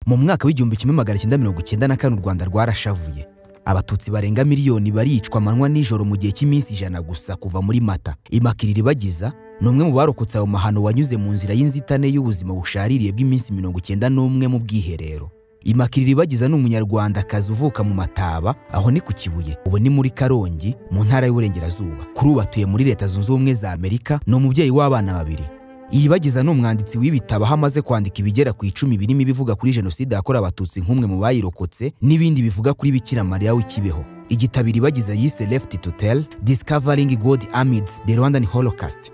mu mwaka w'igihumbi kimwe magana cyenda mirongo icyenda na kane u rwanda rwarashavuye abatutsi barenga miliyoni baricwa amanywa nijoro mu gihe cy'iminsi ijana gusa kuva muri mata imakiriri bagiza ni umwe mu barokotse ayo mahano wanyuze mu nzira y'inzitane y'ubuzima bushaririye bw'iminsi mirongo icyenda n'umwe mu bwiherero imakiriri bagiza ni umunyarwandakazi uvuka mu mataba aho ni ku kibuye ubu ni muri karongi mu ntara y'uburengerazuba kuri ubu atuye muri leta zunze ubumwe za amerika ni umubyeyi w'abana babiri Iribagiza ni umwanditsi w'ibitabo aho amaze kwandika ibigera ku icumi birimo ibivuga kuri jenoside yakorewe abatutsi nk'umwe mu bayirokotse n'ibindi bivuga kuri Bikira Mariya w'ikibeho igitabo Iribagiza yise Left to Tell Discovering God Amidst the Rwandan Holocaust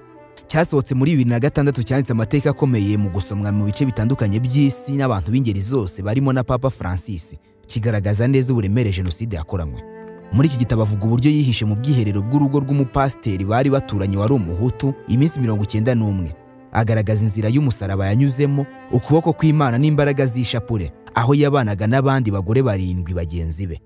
cyasohotse muri bibiri na gatandatu cyanditse amateka akomeye mu gusomwa mu bice bitandukanye by'isi n'abantu b'ingeri zose barimo na Papa Francis kigaragaza neza uburemere jenoside yakoranywe muri iki gitabo avuga uburyo yihishe mu bwiherero bw'urugo rw'umupasiteri bari baturanye wari umuhutu iminsi mirongo icyenda n'umwe agaragaza inzira y'umusaraba yanyuzemo ukuboko kw'imana n'imbaraga z'ishapure aho yabanaga n'abandi bagore barindwi bagenzi be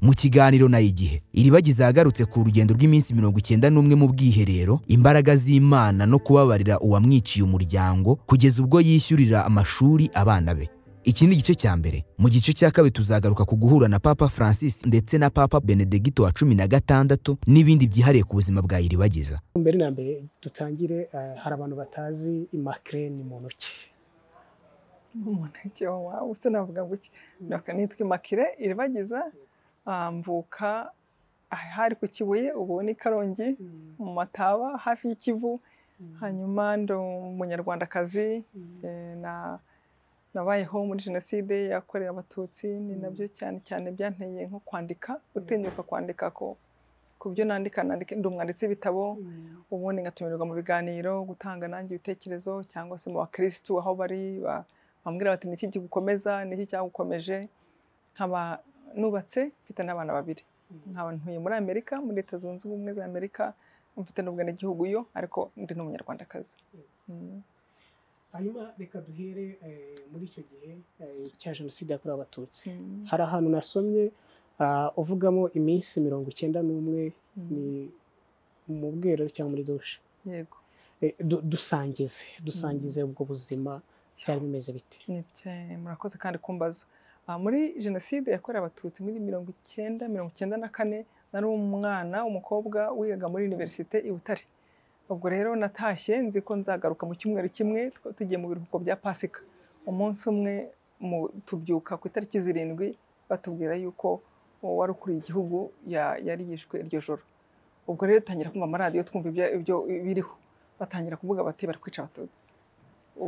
mu kiganiro na igihe iribagiza yagarutse ku rugendo rw'iminsi mirongo icyenda n'umwe mu bwiherero imbaraga z'imana no kubabarira uwamwiciye umuryango kugeza ubwo yishyurira amashuri abana be iki ni igice cya mbere mu gice cya kabiri tuzagaruka ku guhura na papa francis ndetse na papa benedegito wa cumi na gatandatu n'ibindi byihariye ku buzima bwa iribagiza mbere na mbere dutangire eh, hari abantu batazi imakire ni muntu ki umuntu ati wawe ese navuga gutya naka nitwa imakire iribagiza ah, mvuka ah, hari ku kibuye ubu ni karongi mu mataba hafi y'ikivu hanyuma ndi umunyarwandakazi eh, na nabayeho muri jenoside yakorewe abatutsi ni nabyo cyane cyane byanteye nko kwandika gutinyuka kwandika ko ku byo nandika nandika ndi umwanditsi w'ibitabo ubundi ngatumirwa mu biganiro gutanga nanjye ibitekerezo cyangwa se mu bakirisitu aho bari ba- bambwira bati ni iki kigukomeza ni iki cyagukomeje nkaba nubatse mfite n'abana babiri nkaba ntuye muri amerika muri leta zunze ubumwe za amerika mfite n'ubwenegihugu yo ariko ndi n'umunyarwandakazi Mm. hanyuma reka duhere eh, muri icyo gihe eh, cya jenoside yakorewe abatutsi Mm. hari ahantu nasomye ah, uvugamo iminsi mirongo icyenda n'umwe ni mu bwiherero cyangwa muri dushe yego Eh, du- dusangize dusangize ubwo buzima byari bimeze bite Ni bya- murakoze kandi kumbaza Ah, muri jenoside yakorewe abatutsi muri mirongo icyenda mirongo icyenda na kane nari umwana umukobwa wigaga muri univerisite i butare ubwo rero natashye nzi ko nzagaruka mu cyumweru kimwe twa- tugiye mu biruhuko bya pasika umunsi umwe mu- tubyuka ku itariki zirindwi batubwira yuko uwari ukuriye igihugu ya- yari yishwe iryo joro ubwo rero dutangira kumva amaradiyo twumva ibyo- ibyo biriho batangira kuvuga bati bari kwica abatutsi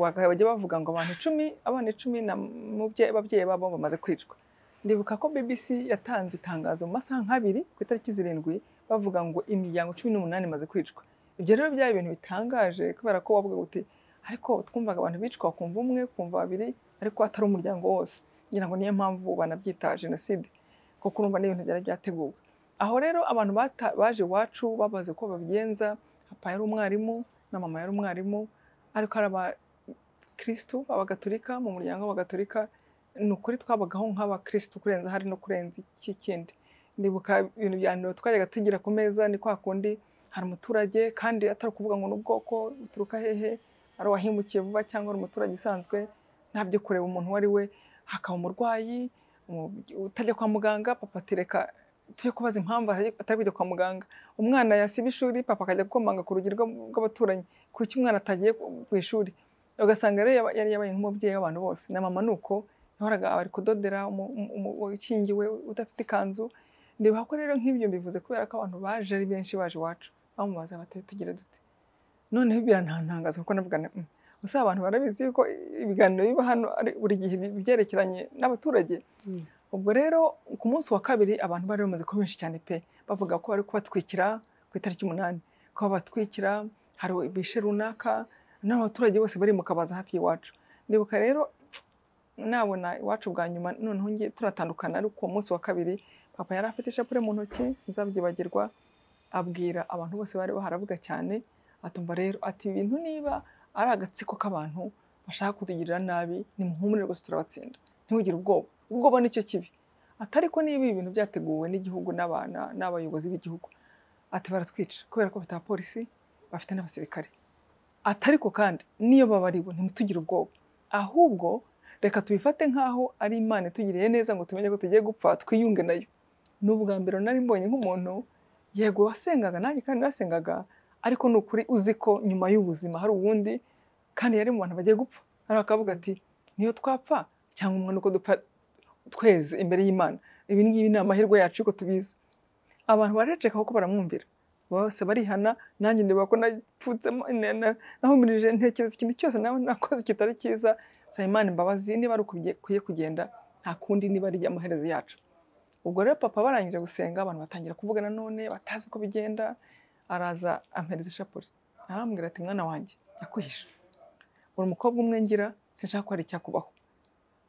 bagahe bajya bavuga ngo abantu icumi abana icumi na mubye- ababyeyi babo bamaze kwicwa ndibuka ko bbc yatanze itangazo mu masaha nk'abiri ku itariki zirindwi bavuga ngo imiryango cumi n'umunani imaze kwicwa ibyo rero byari ibintu bitangaje kubera ko wavuga uti ariko twumvaga abantu bicwa ukumva umwe ukumva babiri ariko atari umuryango wose ngira ngo niyo mpamvu banabyita jenoside kuko urumva n'ibintu byari byateguwe aho rero abantu bata- baje iwacu babaze uko babigenza papa yari umwarimu na mama yari umwarimu ariko hari aba- kirisitu abagatolika mu muryango w'abagatolika ni ukuri twabagaho nk'abakirisitu kurenza hari no kurenza iki kindi ndibuka ibintu bya mbere twajyaga tugira ku meza ni kwa kundi hari umuturage kandi atari ukuvuga ngo n'ubwoko uturuka hehe ari uwahimukiye vuba cyangwa ari umuturage usanzwe ntabyo kureba umuntu uwo ari we hakaba umurwayi umu- utajya kwa muganga papa atereka tujye kubaza impamvu atari atari kujya kwa muganga umwana yasiba ishuri papa akajya gukomanga ku rugi rw'ab- rw'abaturanyi kuki umwana atagiye ku ku ishuri ugasanga rero yaba- yari yabaye nk'umubyeyi w'abantu bose na mama ni uko yahoraga ari kudodera umu- umu- umu- ukingiwe udafite ikanzu ndibuka ko rero nk'ibyo mbivuze kubera ko abantu baje ari benshi baje iwacu bamubaza bati tugira dute noneho birantangaza kuko navuga nti, "Mm, gusa abantu barabizi yuko ibiganiro biba hano ari buri gihe bi- byerekeranye n'abaturage Mm. ubwo rero ku munsi wa kabiri abantu bari bamaze kuba benshi cyane pe bavuga ko bari kubatwikira ku itariki umunani ko babatwikira hari bishe runaka n'abaturage bose bari mu kabaza hafi y'iwacu ndibuka rero nabona iwacu bwa nyuma noneho ngiye turatandukana ariko uwo munsi wa kabiri papa yari afite ishapure mu ntoki sinzabyibagirwa abwira abantu bose bari baharavuga cyane atumva rero ati ibintu niba ari agatsiko k'abantu bashaka kutugirira nabi nimuhumure rwose turabatsinda ntimugire ubwoba ubwoba nicyo kibi ati ariko niba ibi bintu byateguwe n'igihugu n'abana n'abayobozi b'igihugu ati baratwica kubera ko bafite abapolisi bafite n'abasirikare atariko kandi niyo babariwe ntimutugire ubwoba ahubwo reka tubifate nk'aho ari imana itugiriye neza ngo tumenye ko tugiye gupfa twiyunge nayo ni ubwa mbere nari mbonye nk'umuntu yego wasengaga nanjye kandi nasengaga ariko ni ukuri uzi ko nyuma y'ubuzima hari ubundi kandi yari mu bantu bagiye gupfa ariko akavuga ati niyo twapfa cyangwa umwana uko dupfa tweze imbere y'imana ibi ngibi ni amahirwe yacu yuko tubizi abantu baraceka kuko baramwumvira bose barihana nanjye ndeba ko napfutsemo nahumirije ntekereza ikintu cyose nawe nakoze kitari cyiza saba imana imbabazi niba ari ukwiye kugenda nta kundi niba ari amaherezo yacu ubwo rero papa barangije gusenga abantu batangira kuvugana none batazi uko bigenda araza ampereza ishapure arambwira ati mwana wanjye yakwihishe uri umukobwa umwe ngira sinshaka ko hari icyakubaho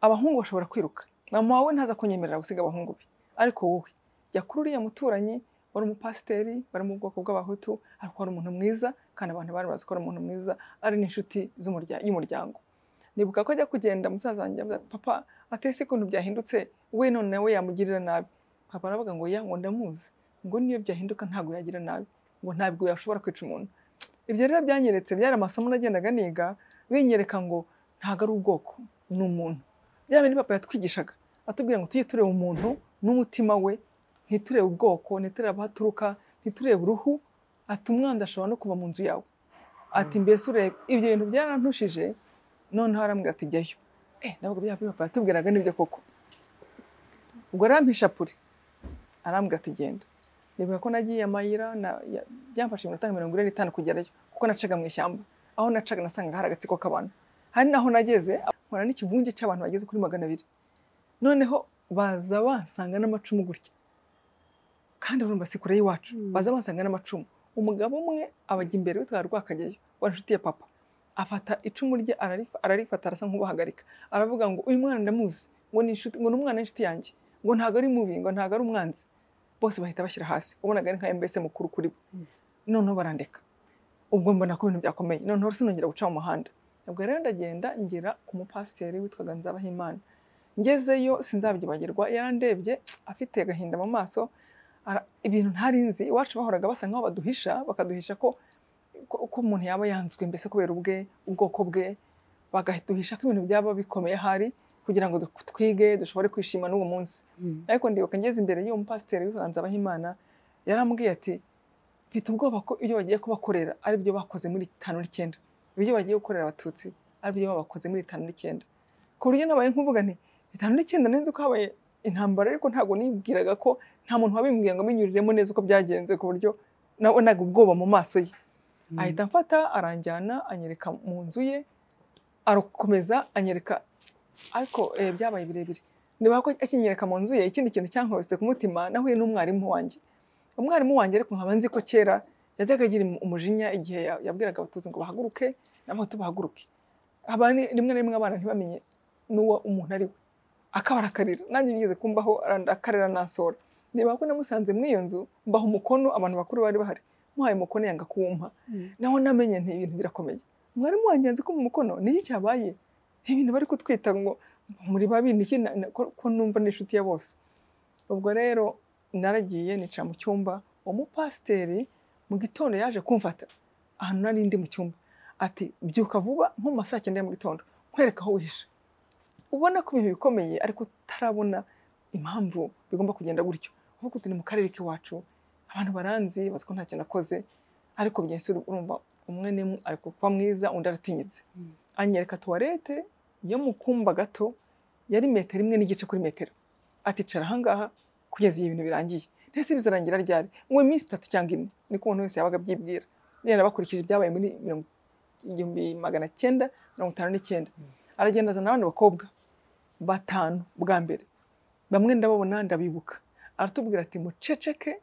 abahungu bashobora kwiruka mama wawe ntaza kunyemerera gusiga abahungu be ariko wowe jya kuri uriya muturanyi wari umupasiteri wari mu bwoko bw'abahutu ariko wari umuntu mwiza kandi abantu bari bazi ko ari umuntu mwiza ari n'inshuti z'umurya- y'umuryango nibuka ko ajya kugenda musaza wanjye avuga ati, papa atese ukuntu byahindutse we none nawe yamugirira nabi papa aravuga ngo ya ngo ndamuzi ngo niyo byahinduka ntabwo yagira nabi ngo ntabwo yashobora kwica umuntu ibyo rero byanyeretse byari amasomo nagendaga niga binyereka ngo ntabwo ari ubwoko ni umuntu bya bindi papa yatwigishaga atubwira ngo tujye tureba umuntu n'umutima we ntiturebe ubwoko ntiturebe aho aturuka ntiturebe uruhu ati umwana ashobora no kuva mu nzu yawe ati mbese urebe ibyo bintu byarantushije noneho arambwira ati jyayo eh ntabwo bya bindi papa yatubwiraga nibyo koko ubwo arampishapure arambwira ati genda nibuka ko nagiye amayira na- ya- byamfashe iminota nka mirongo ine n'itanu kugerayo kuko nacaga mu ishyamba aho nacaga nasangaga hari agatsiko k'abantu hari naho nageze nkora n'ikivunge cy'abantu bageze kuri magana abiri noneho baza bansanga n'amacumu gutya kandi urumva si kure y'iwacu baza bansanga n'amacumu umugabo umwe abajya imbere witwa rwakageyo wari inshuti ya papa afata icumu rye ararifa- ararifata arasa nk'ubahagarika aravuga ngo uyu mwana ndamuzi ngo ni inshuti ngo ni umwana w'inshuti yanjye ngo ntabwo ari mubi ngo ntabwo ari umwanzi bose bahita bashyira hasi ubonaga ari nka mbese mukuru kuri bo noneho barandeka ubwo mbona ko ibintu byakomeye noneho sinongera guca mu muhanda ubwo rero ndagenda ngera ku mupasiteri witwaga Nzabahimana ngezeyo sinzabyibagirwa yarandebye afite agahinda mu maso ara- ibintu ntari nzi iwacu bahoraga basa nkaho baduhisha bakaduhisha ko ko- ko umuntu yaba yanzwe mbese kubera ubwe ubwoko bwe bagaduhisha ko ibintu byaba bikomeye ahari kugira ngo du- twige dushobore kwishima n'uwo munsi ariko ndibuka ngeze imbere y'uwo mupasiteri witwa Nzabahimana yarambwiye ati mfite ubwoba ko ibyo bagiye kubakorera ari byo bakoze muri tanu n'icyenda ibyo bagiye gukorera abatutsi ari byo bakoze muri tanu n'icyenda ku buryo nabaye nkuvuga nti itanu n'icyenda nzi ko habaye intambara ariko ntabwo nibwiraga ko nta muntu wabimbwiye ngo amenyuriremo neza uko byagenze ku buryo nabonaga ubwoba mu maso ye ahita amfata aranjyana anyereka mu nzu ye arakomeza anyereka ariko eh, byabaye birebire niba ko akinyereka mu nzu ye ikindi kintu cyankubise ku mutima nahuye n'umwarimu wanjye umwarimu wanjye ariko nkaba nzi ko kera yajyaga agira umujinya igihe ya- yabwiraga abatutsi ngo bahaguruke nabo tubahaguruke Haba ni- rimwe na rimwe abana ntibamenye n'uwo umuntu ari we akabarakarira nanjye bigeze kumbaho arandakarira nansora niba ko namusanze muri iyo nzu mbaha umukono abantu bakuru bari bahari muhaye umukono yanga kuwumpa naho namenye nti ibintu birakomeye mwarimu wanjye yanze ko mu mukono niki cyabaye ibintu bari kutwita ngo muri babi niki na- na- ko ko numva ni inshuti ya bose ubwo rero naragiye nica mu cyumba uwo mupasiteri mu gitondo yaje kumfata ahantu nari ndi mu cyumba ati byuka vuba nko mu masaa cyenda ya mu gitondo nkwereka aho wihishe ubona ko ibintu bikomeye ariko utarabona impamvu bigomba kugenda gutyo uvuga uti ni mu karere k'iwacu abantu baranzi bazi ko ntacyo nakoze ariko byensi urumva umwe n'imwe ari kuba mwiza undi aratinyitse anyereka tuwarete yo mu kumba gato yari metero imwe n'igice kuri metero aticara ahangaha kugeza igihe ibintu birangiye ndetse bizarangira ryari ngo iminsi itatu cyangwa ine niko umuntu wese yabaga abyibwira rero bakurikije ibyabaye muri mirongo igihumbi magana cyenda mirongo itanu n'icyenda aragenda azana abandi bakobwa batanu bwa mbere bamwe ndababona ndabibuka aratubwira ati muceceke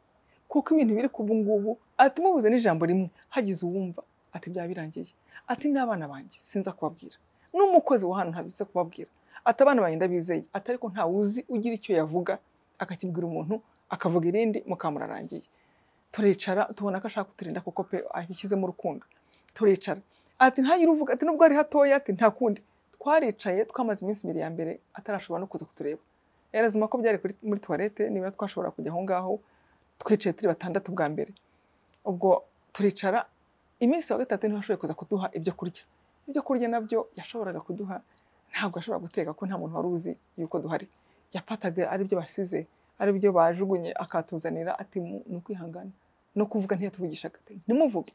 kuko ibintu biri ku ngubu ati mubuze n'ijambo rimwe hagize uwumva ati byaba birangiye ati n'abana banjye sinza kubabwira n'umukozi wa hano ntazi se kubabwira ati abana banjye ndabizeye ati ariko ntawe uzi ugira icyo yavuga akakibwira umuntu akavuga irindi mukamurarangiye turicara tubona ko ashaka kuturinda kuko pe abishyizemo urukundo turicara ati ntagire uvuga ati nubwo ari hatoya ati nta kundi twaricaye twamaze iminsi ibiri ya mbere atarashobora no kuza kutureba yarazima ko byari kuri- muri tuwarete niba twashobora kujya aho ngaho twicaye turi batandatu bwa mbere ubwo turicara iminsi wa gatatu niho ashoboye kuza kuduha ibyo kurya ibyo kurya nabyo yashoboraga kuduha ntabwo ashobora guteka ko nta muntu wari uzi yuko duhari yafataga ari byo basize ari byo bajugunye akatuzanira ati "Mu- ni ukwihangana no kuvuga ntiyatuvugisha ati ntimuvuge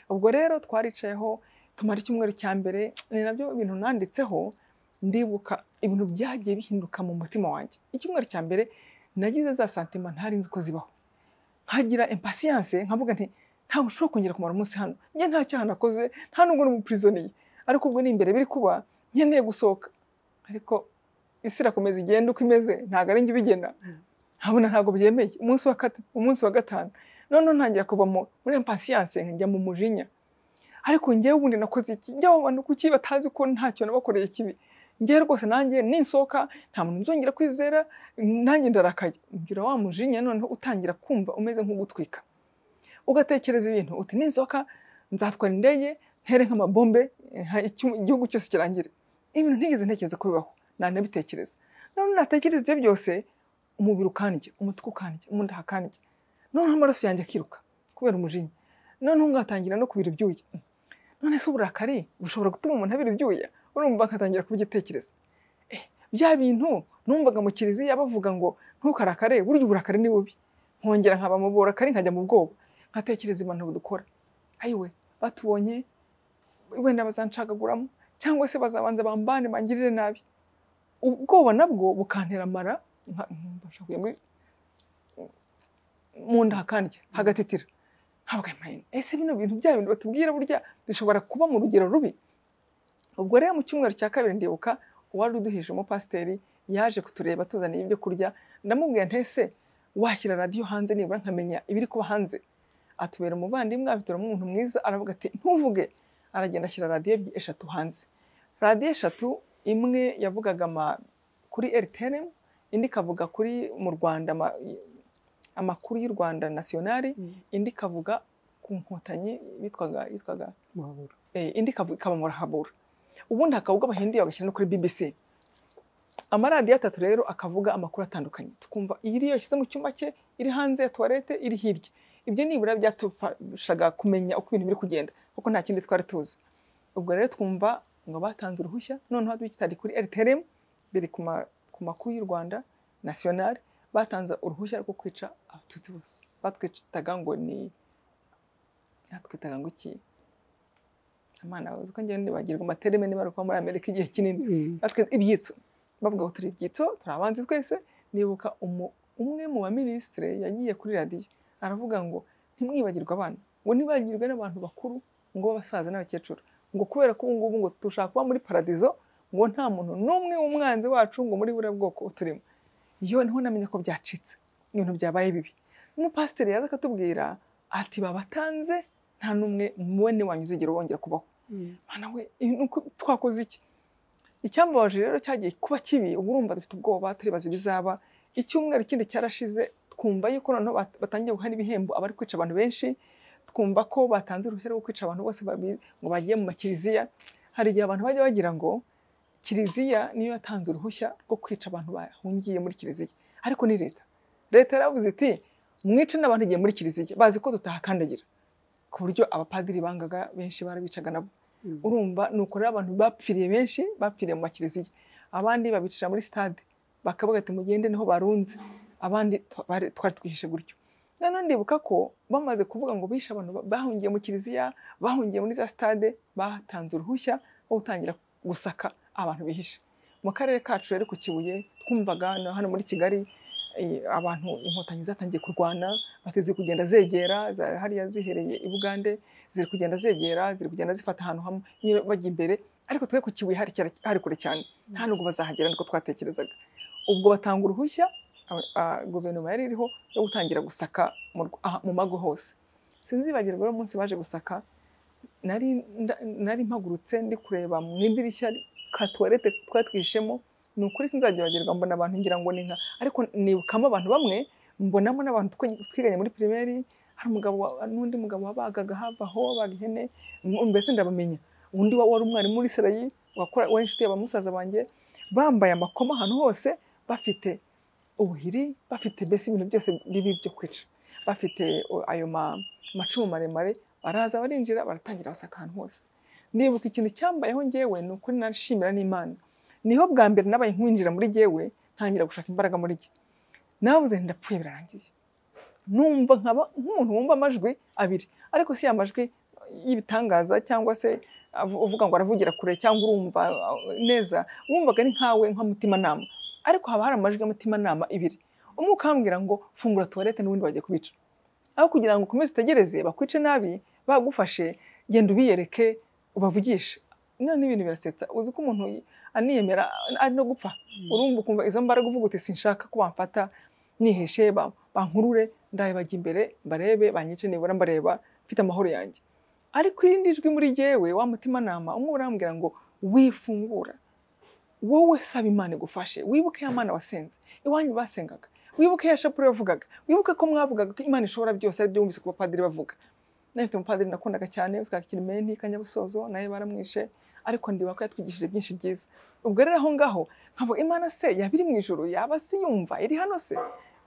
ubwo rero twaricayeho tumara icyumweru cya mbere ni nabyo ibintu nanditseho ndibuka ibintu byagiye bihinduka mu mutima wanjye icyumweru cya mbere nagize za santima ntari nzi ko zibaho nkagira impasiyanse nkavuga nti ntabwo ushobora kongera kumara umunsi hano njye nta cyaha nakoze nta nubwo n'umupirizoniye ariko ubwo ni imbere biri kuba nkeneye gusohoka ariko isi irakomeza igenda uko imeze ntabwo ari njye ubigena nkabona ntabwo byemeye umunsi wa kata- umunsi wa gatanu noneho ntangira kuva mu- muri impasiyanse nkajya mu mujinya ariko njyewe ubundi nakoze iki njyewe abo bantu kuki batazi ko ntacyo nabakoreye kibi njyewe rwose nanjye ninsohoka nta muntu nzongera kwizera nanjye ndarakaye mbwira wa mujinya noneho utangira kumva umeze nk'ugutwika ugatekereza ibintu uti ninsohoka nzatwara indege ntere nk'amabombe nka- icyu- igihugu cyose kirangire ibintu ntigeze ntekereza ko bibaho nanabitekereza noneho natekereza ibyo byose umubiri ukandya umutwe ukandya mu nda hakandya noneho amaraso yanjye akiruka kubera umujinya noneho ngatangira no kubira ibyuya none se uburakari bushobora gutuma umuntu abira ibyuya urumva akatangira kubigitekereza Eh, bya bintu numvaga mu kiliziya bavuga ngo ntukarakare burya uburakari ni bubi nkongera nkaba mu burakari nkajya mu bwoba nkatekereza impanuro dukora ayiwe batubonye wenda bazancagaguramo cyangwa se bazabanza bambane bangirire nabi ubwoba nabwo bukantera amara nka- mbasha kujya muri- mu nda hakandya hagatitira ntabwo mpayine ese bino bintu bya bintu batubwira burya bishobora kuba mu rugero rubi ubwo rero mu cyumweru cya kabiri ndibuka uwari uduhije umupasiteri yaje kutureba tuzaniye ibyo kurya ndamubwira ntese washyira radiyo hanze nibura nkamenya ibiri kuba hanze atubera umuvandimwe abituramo umuntu mwiza aravuga ati ntuvuge aragenda ashyira radiyo ebyiri- eshatu hanze radiyo eshatu imwe yavugaga ama- kuri rtn indi ikavuga kuri mu rwanda ama- amakuru y'u rwanda nasiyonari indi ikavuga ku nkotanyi bitwaga yitwaga muhabura eh, indi ikavu- ikaba murahabura ubundi hakavuga abahindi bagashyira no kuri bbc amaradiyo atatu rero akavuga amakuru atandukanye tukumva iri yashyize mu cyumba cye iri hanze ya tuwarete iri hirya ibyo nibura byatufashaga kumenya uko ibintu biri kugenda kuko nta kindi twari tuzi ubwo rero twumva ngo batanze uruhushya noneho dukitari kuri rtrm biri ku ma- ku makuru y'u rwanda nasiyonari batanze uruhushya rwo kwica abatutsi bose batwitaga ngo ni batwitaga ngo iki amana uzi ko ngende bagirwa amatereme niba ari ukuba muri amerika igihe kinini natwe ibyitso bavuga ngo turi ibyitso turi abanzi twese nibuka umu- umwe mu baminisitire yagiye kuri radiyo aravuga ngo ntimwibagirwe abana ngo ntibagirwe n'abantu bakuru ngo basaza n'abakecuru ngo kubera ko ubu ngubu ngo dushaka kuba muri paradizo ngo nta muntu n'umwe w'umwanzi wacu ngo muri buriya bwoko uturimo iyo niho namenya ko byacitse ibintu byabaye bibi umupasiteri yaza akatubwira ati babatanze nta n'umwe mubone wanyu uzigera wongera kubaho mana we ibi ni uko- twakoze iki icyambabaje rero cyagiye kuba kibi ubu urumva dufite ubwoba turibaza ibizaba icyumweru kindi cyarashize twumva yuko noneho bat- batangiye guha n'ibihembo abari kwica abantu benshi twumva ko batanze uruhushya rwo kwica abantu bose babi- ngo bagiye mu makiliziya hari igihe abantu bajya bagira ngo kiliziya niyo yatanze uruhushya rwo kwica abantu bahungiye muri kiliziya ariko ni leta leta yaravuze iti mwice n'abantu igiye muri kiliziya bazi ko tutahakandagira ku buryo abapadiri bangaga benshi barabicaga nabo urumva ni uko rero abantu bapfiriye benshi bapfiriye mu makiliziya abandi babicira muri sitade bakavuga ati mugende niho barunze abandi twa- bari- twari twihishe gutyo noneho ndibuka ko bamaze kuvuga ngo bishe abantu ba- bahungiye mu kiliziya bahungiye muri za sitade batanze uruhushya rwo gutangira gusaka abantu bihishe mu karere kacu rero ku kibuye twumvaga na hano muri kigali eh, abantu inkotanyi zatangiye kurwana bateze kugenda zegera za- hariya zihereye i bugande ziri kugenda zegera ziri kugenda zifata ahantu hamwe nyine bajya imbere ariko twe ku kibuye hari cyane- hari kure cyane nta nubwo bazahagera niko twatekerezaga ubwo batanga uruhushya aba- ah, guverinoma yari iriho yo gutangira gusaka mu rw- aha- mu mago hose sinzibagirwa rero umunsi baje gusaka nari nda- nari mpagurutse ndi kureba mu idirishya ka tuwarete twari twihishemo ni ukuri sinzagibagirwa mbona abantu ngira ngo ni nka ariko nibukamo abantu bamwe mbonamo n'abantu twe- twiganye muri pirimeri hari umugabo wa- n'undi mugabo wabagaga habaho wabaga ihene m- mbese ndabamenya undi wa- wari umwarimu muri serayi wakora wari inshuti ya ba musaza banjye bambaye amakoma ahantu hose bafite ubuhiri bafite mbese ibintu byose bibi byo kwica bafite o- ayo ma- amacumu maremare baraza barinjira baratangira basaka ahantu hose nibuka ikintu cyambayeho ngewe ni ukuri nashimira n'imana niho bwa mbere nabaye nkwinjira muri jyewe ntangira gushaka imbaraga muri jye nabuze ndapfuye birarangiye numva nkaba nk'umuntu wumva amajwi abiri ariko si ya majwi y'ibitangaza cyangwa se avu- uvuga ngo aravugira kure cyangwa urumva uh, neza wumvaga ni nkawe nka mutimanama ariko haba hari amajwi y'umutimanama ibiri umwe ukambwira ngo fungura tuwarete n'ubundi bagiye kubica aho kugira ngo ukomeze utegereze bakwice nabi bagufashe genda ubiyereke ubavugishe none n'ibintu birasetsa uzi ko umuntu aniyemera ari no gupfa urumva ukumva izo mbaraga uvuga uti sinshaka ko bamfata niheshe ba- bankurure ndaye bajya imbere barebe banyice nibura mbareba mfite amahoro yanjye ariko irindi jwi muri jyewe wa mutimanama umwe urambwira ngo wifungura wowe saba imana igufashe wibuke ya mana wasenze iwanyu basengaga wibuke ya shapure bavugaga wibuke ko mwavugaga ko imana ishobora byose ari byo wumvise ku bapadiri bavuga nafite umupadiri nakundaga cyane witwaga kirimenti kanyabusozo nawe baramwishe ariko ndiba ko yatwigishije byinshi byiza ubwo rero aho ngaho nkavuga imana se yaba iri mu ijoro yaba se yumva iri hano se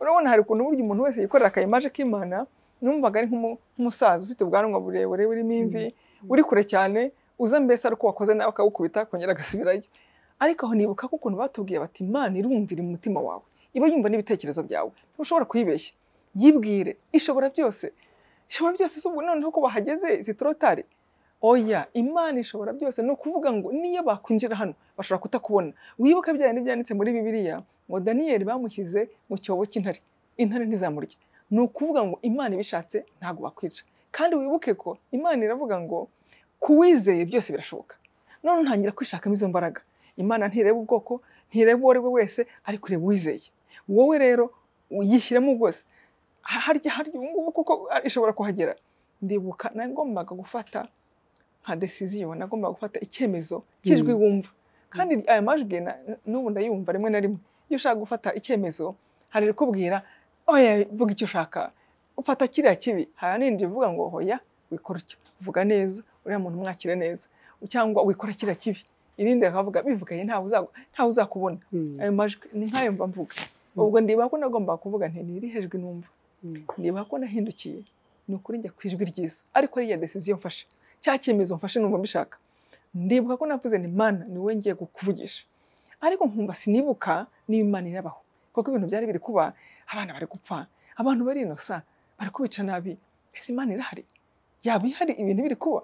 urabona hari ukuntu burya umuntu wese yikorera akayimaje k'imana numvaga ari nk'umu- nk'umusaza ufite ubwanwa burebure burimo imvi uri kure cyane uza mbese ari uko wakoze nawe akagukubita akongera agasubirayo ariko aho nibuka ko ukuntu batubwiye bati imana irumvira umutima wawe iba yumva n'ibitekerezo byawe ntushobora kuyibeshya yibwire ishobora byose ishobora byose si ubu noneho ko bahageze zitorotari oya imana ishobora byose ni ukuvuga ngo niyo bakwinjira hano bashobora kutakubona wibuke bya bindi byanditse muri bibiliya ngo daniyeli bamushyize mu cyobo cy'intare intare ntizamurya ni ukuvuga ngo imana ibishatse ntabwo bakwica kandi wibuke ko imana iravuga ngo ku wizeye byose birashoboka none ntangira kwishakamo izo mbaraga imana ntireba ubwoko ntireba uwo ari we wese ariko ireba uwizeye wowe rero yishyiremo rwose Ha- harya harya ubu ngubu kuko ishobora kuhagera ndibuka nagombaga gufata nka desiziyo nagombaga gufata icyemezo cy'ijwi wumva kandi aya majwi na- n'ubu ndayumva rimwe na rimwe iyo ushaka gufata icyemezo hari irikubwira oya vuga icyo ushaka ufata kiriya kibi hari n'indi ivuga ngo hoya wikora utyo vuga neza uriya muntu mwakire neza cyangwa wikora kiriya kibi irindi rikavuga bivugaye ntawe uzagu- ntawe uzakubona Mm. ayo majwi ni nk'ayo mba mvuga ubwo ndiba ko nagombaga kuvuga nti ntiri hejwi numva Mm. niba ko nahindukiye ni ukuri njya ku ijwi ryiza ariko ariya desiziyo mfashe cya cyemezo mfashe numva mbishaka ndibuka ko navuze ni mana ni wowe ngiye kukuvugisha ariko nkumva sinibuka niba imana irabaho kuko ibintu byari biri kuba abana bari gupfa abantu barinosa bari kubica nabi ese imana irahari yaba ihari ibintu biri kuba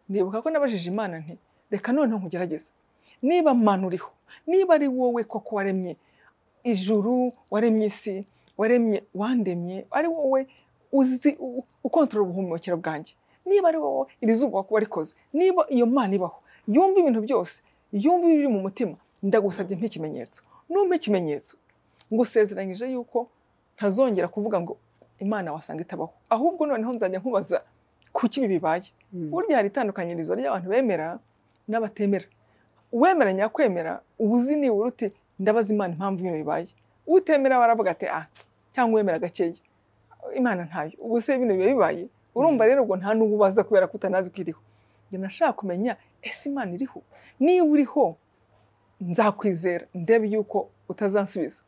ndibuka ko nabajije imana nti reka noneho nkugerageze niba mana uriho niba ari wowe koko waremye ijuru waremye isi waremye wandemye ari wowe uzi u- ukontorora ubuhumekero bwanjye niba ari wowe iri zuba wakuba rikoze niba iyo mana ibaho yumva ibintu byose yumva ibiri mu mutima ndagusabye mpa ikimenyetso numpa ikimenyetso ngusezeranyije yuko ntazongera kuvuga ngo imana wasanga itabaho ahubwo noneho nzajya nkubaza kuki ibi bibaye Mm. burya hari itandukanyirizo ry'abantu bemera n'abatemera uwemera nyakwemera uba uzi nibura uti ndabaza imana impamvu ibintu bibaye utemera baravuga ati ah cyangwa uwemera gakeya imana ntayo ubu se ibintu biba bibaye urumva rero ubwo nta n'ubu ubaza kubera ko utanazi ko iriho njye nashaka kumenya ese imana iriho niba uriho nzakwizera ndebe yuko utazansubiza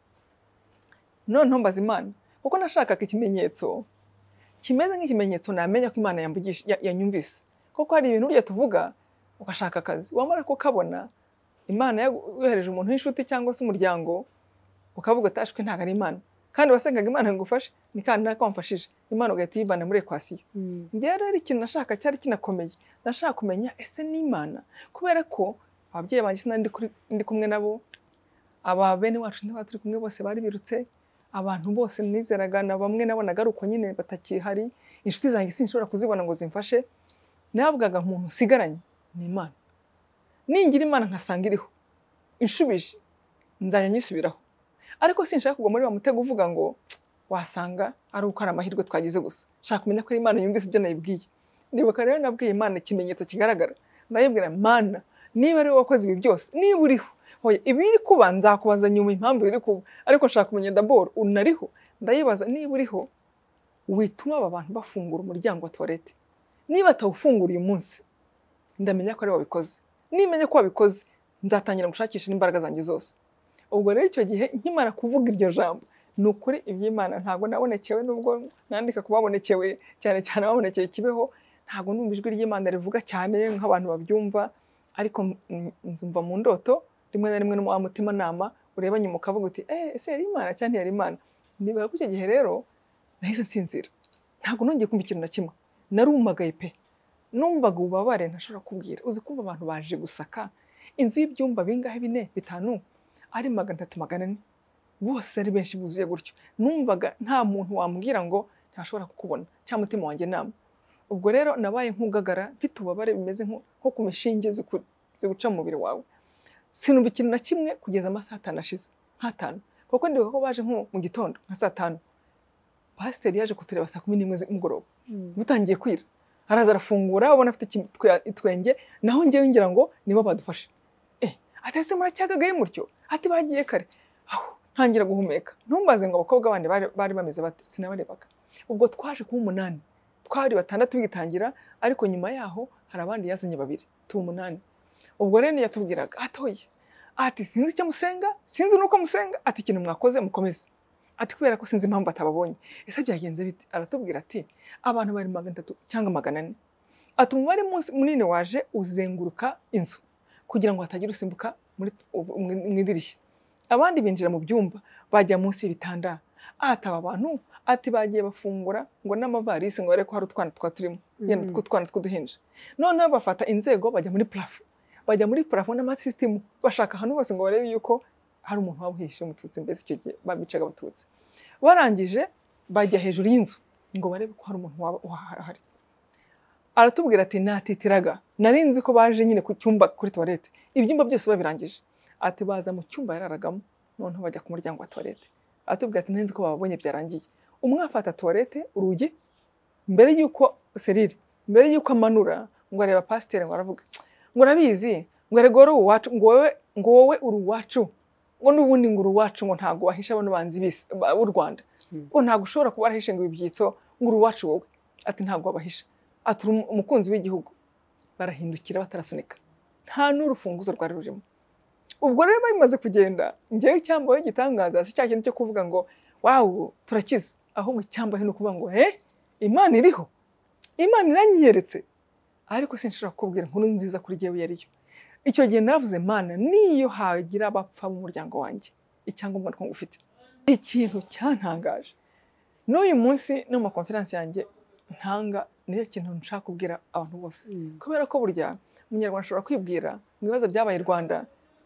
noneho mbaza imana kuko nashakaga ikimenyetso kimeze nk'ikimenyetso namenya ko imana yamvugish- ya- yanyumvise kuko hari ibintu burya tuvuga ugashaka akazi wamara kukabona imana yagu- yohereje umuntu w'inshuti cyangwa se umuryango ukavuga atashwe ntabwo ari imana kandi wasengaga imana ngo igufashe ni kandi nako wamfashije imana ugahita uyivana muri ekwasiyo Mm. njyewe rero ikintu nashaka cyari kinakomeye nashaka kumenya ese ni imana kubera ko ababyeyi banjye sinari ndi kuri- ndi kumwe nabo aba bene wacu ntibaba turi kumwe bose bari birutse abantu bose nizeraga na bamwe nabonaga ari uko nyine batakihari inshuti zanjye sinshobora kuzibona ngo zimfashe navugaga umuntu nsigaranye ni imana ningira imana nkasanga iriho inshubije nzajya nyisubiraho ariko sinshaka kugwa muri wa mutego uvuga ngo wasanga ari uko ari amahirwe twagize gusa nshaka kumenya ko ari imana yumvise ibyo nayibwiye ndibuka rero nabwiye imana ikimenyetso kigaragara ndayibwira mana niba ari wowe wakoze ibi byose niba uriho hoya ibiri kuba nzakubaza nyuma impamvu biri kuba ariko nshaka kumenya daboro unariho ndayibaza niba uriho wituma aba bantu bafungura umuryango wa tuwarete niba atawufunguye uyu munsi ndamenya ko ari we wabikoze nimenya ko wabikoze nzatangira gushakisha n'imbaraga zanjye zose ubwo rero icyo gihe nkimara kuvuga iryo jambo ni ukuri iby'imana ntabwo nabonekewe nubwo nandika ku babonekewe cyane cyane ababonekeye kibeho ntabwo numva ijwi ry'imana rivuga cyane nk'abantu babyumva ariko mm, nzumva mu ndoto rimwe na rimwe wa mutimanama ureba nyuma ukavuga uti eh ese yari imana cyangwa ntiyari imana ndibuka ko icyo gihe rero nahise nsinzira ntabwo nongeye kumva ikintu na kimwe narumagaye pe numvaga ububabare ntashobora kubwira uzi kumva abantu baje gusaka inzu y'ibyumba bingahe bine bitanu ari magana atatu magana ane bose ari benshi buzuye gutyo numvaga nta muntu wambwira ngo ntashobora kukubona cyangwa umutima wanjye nama ubwo rero nabaye nk'ugagara mfite ububabare bimeze nko nko ku mishinge ziku- ziguca mu mubiri wawe sinumva ikintu na kimwe kugeza amasaha atanu ashize nk'atanu kuko ndibuka ko baje nko mu gitondo nka saa tanu pasiteri yaje kutureba saa kumi n'imwe z'umugoroba butangiye kwira araza arafungura ubona afite iki- twe- itwenge naho njyewe ngira ngo nibo badufashe eh atese muracyagagaye mutyo ati bagiye kare aho ntangira guhumeka ntumbaze ngo abakobwa bandi bari- bari bameze bate sinabarebaga ubwo twaje kuba umunani twari batandatu bigitangira ariko nyuma yaho hari abandi yazanye babiri tuba umunani ubwo rero yatubwiraga atoye ati sinzi icyo musenga sinzi n'uko musenga ati ikintu mwakoze mukomeze ati kubera ko sinzi impamvu atababonye ese byagenze bite aratubwira ati abantu bari magana atatu cyangwa magana ane ati umubare munsi- munini waje uzenguruka inzu kugira ngo hatagira usimbuka muri- mu mu idirishya abandi binjira mu byumba bajya munsi y'ibitanda ati aba bantu ati bagiye bafungura ngo n'amavarisi ngo barebe ko hari utwana twa turimo yenda Mhm. tw'utwana tw'uduhinja noneho bafata inzego bajya muri purafo bajya muri purafo n'amasisitemu bashaka ahantu hose ngo barebe yuko hari umuntu waba uhishe umututsi mbese icyo gihe babicaga abatutsi barangije bajya hejuru y'inzu ngo barebe ko hari umuntu waba uhari aratubwira ati natitiraga nari nzi ko baje nyine ku cyumba kuri tuwarete ibyumba byose babirangije ati baza mu cyumba yararagamo noneho bajya ku muryango wa tuwarete aratubwira ati nari nzi ko bababonye byarangiye umwe afata tuwarete urugi mbere y'uko serire mbere y'uko amanura ngo areba pasiteri ngo aravuga ngo urabizi ngo erega wowe uri uwacu ngo wowe ngo wowe uri uwacu ngo n'ubundi ngo uri uwacu ngo ntabwo wahisha bano banzi b'isi- ba- b'u rwanda Mm. ngo ntabwo ushobora kuba warahishe ngo ibyitso ngo uri uwacu wowe ati ntabwo wabahisha ati uri umu- umukunzi w'igihugu barahindukira batarasunika nta n'urufunguzo rwari rurimo ubwo rero bimaze kugenda ngewe icyambaho igitangaza si cya kintu cyo kuvuga ngo wawu turakize ahubwo icyambaho ni ukuvuga ngo eh imana iriho imana iranyiyeretse ariko sinshobora kukubwira inkuru nziza kuri jyewe iyo ariyo icyo gihe naravuze mana niyo hagira abapfa mu muryango wanjye icyangombwa nuko ngufite ikintu cyantangaje n'uyu munsi no mu makonferansi yanjye ntanga niyo kintu nshaka kubwira abantu bose kubera ko burya umunyarwanda ashobora kwibwira mu bibazo byabaye i rwanda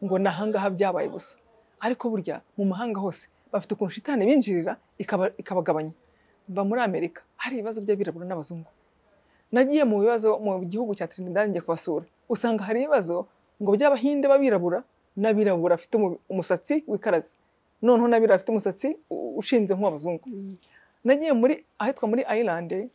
ngo ni ahangaha byabaye gusa ariko burya mu mahanga hose bafite ukuntu shitani binjirira ikaba- ikabagabanya mba muri amerika hari ibibazo by'abirabura n'abazungu nagiye mu bibazo mu gihugu cya trinidad njya kubasura usanga hari ibibazo ngo by'abahinde b'abirabura n'abirabura bafite umu- umusatsi wikaraze noneho n'abirabura bafite umusatsi u- ushinze nk'uw'abazungu nagiye muri ahitwa muri ayilande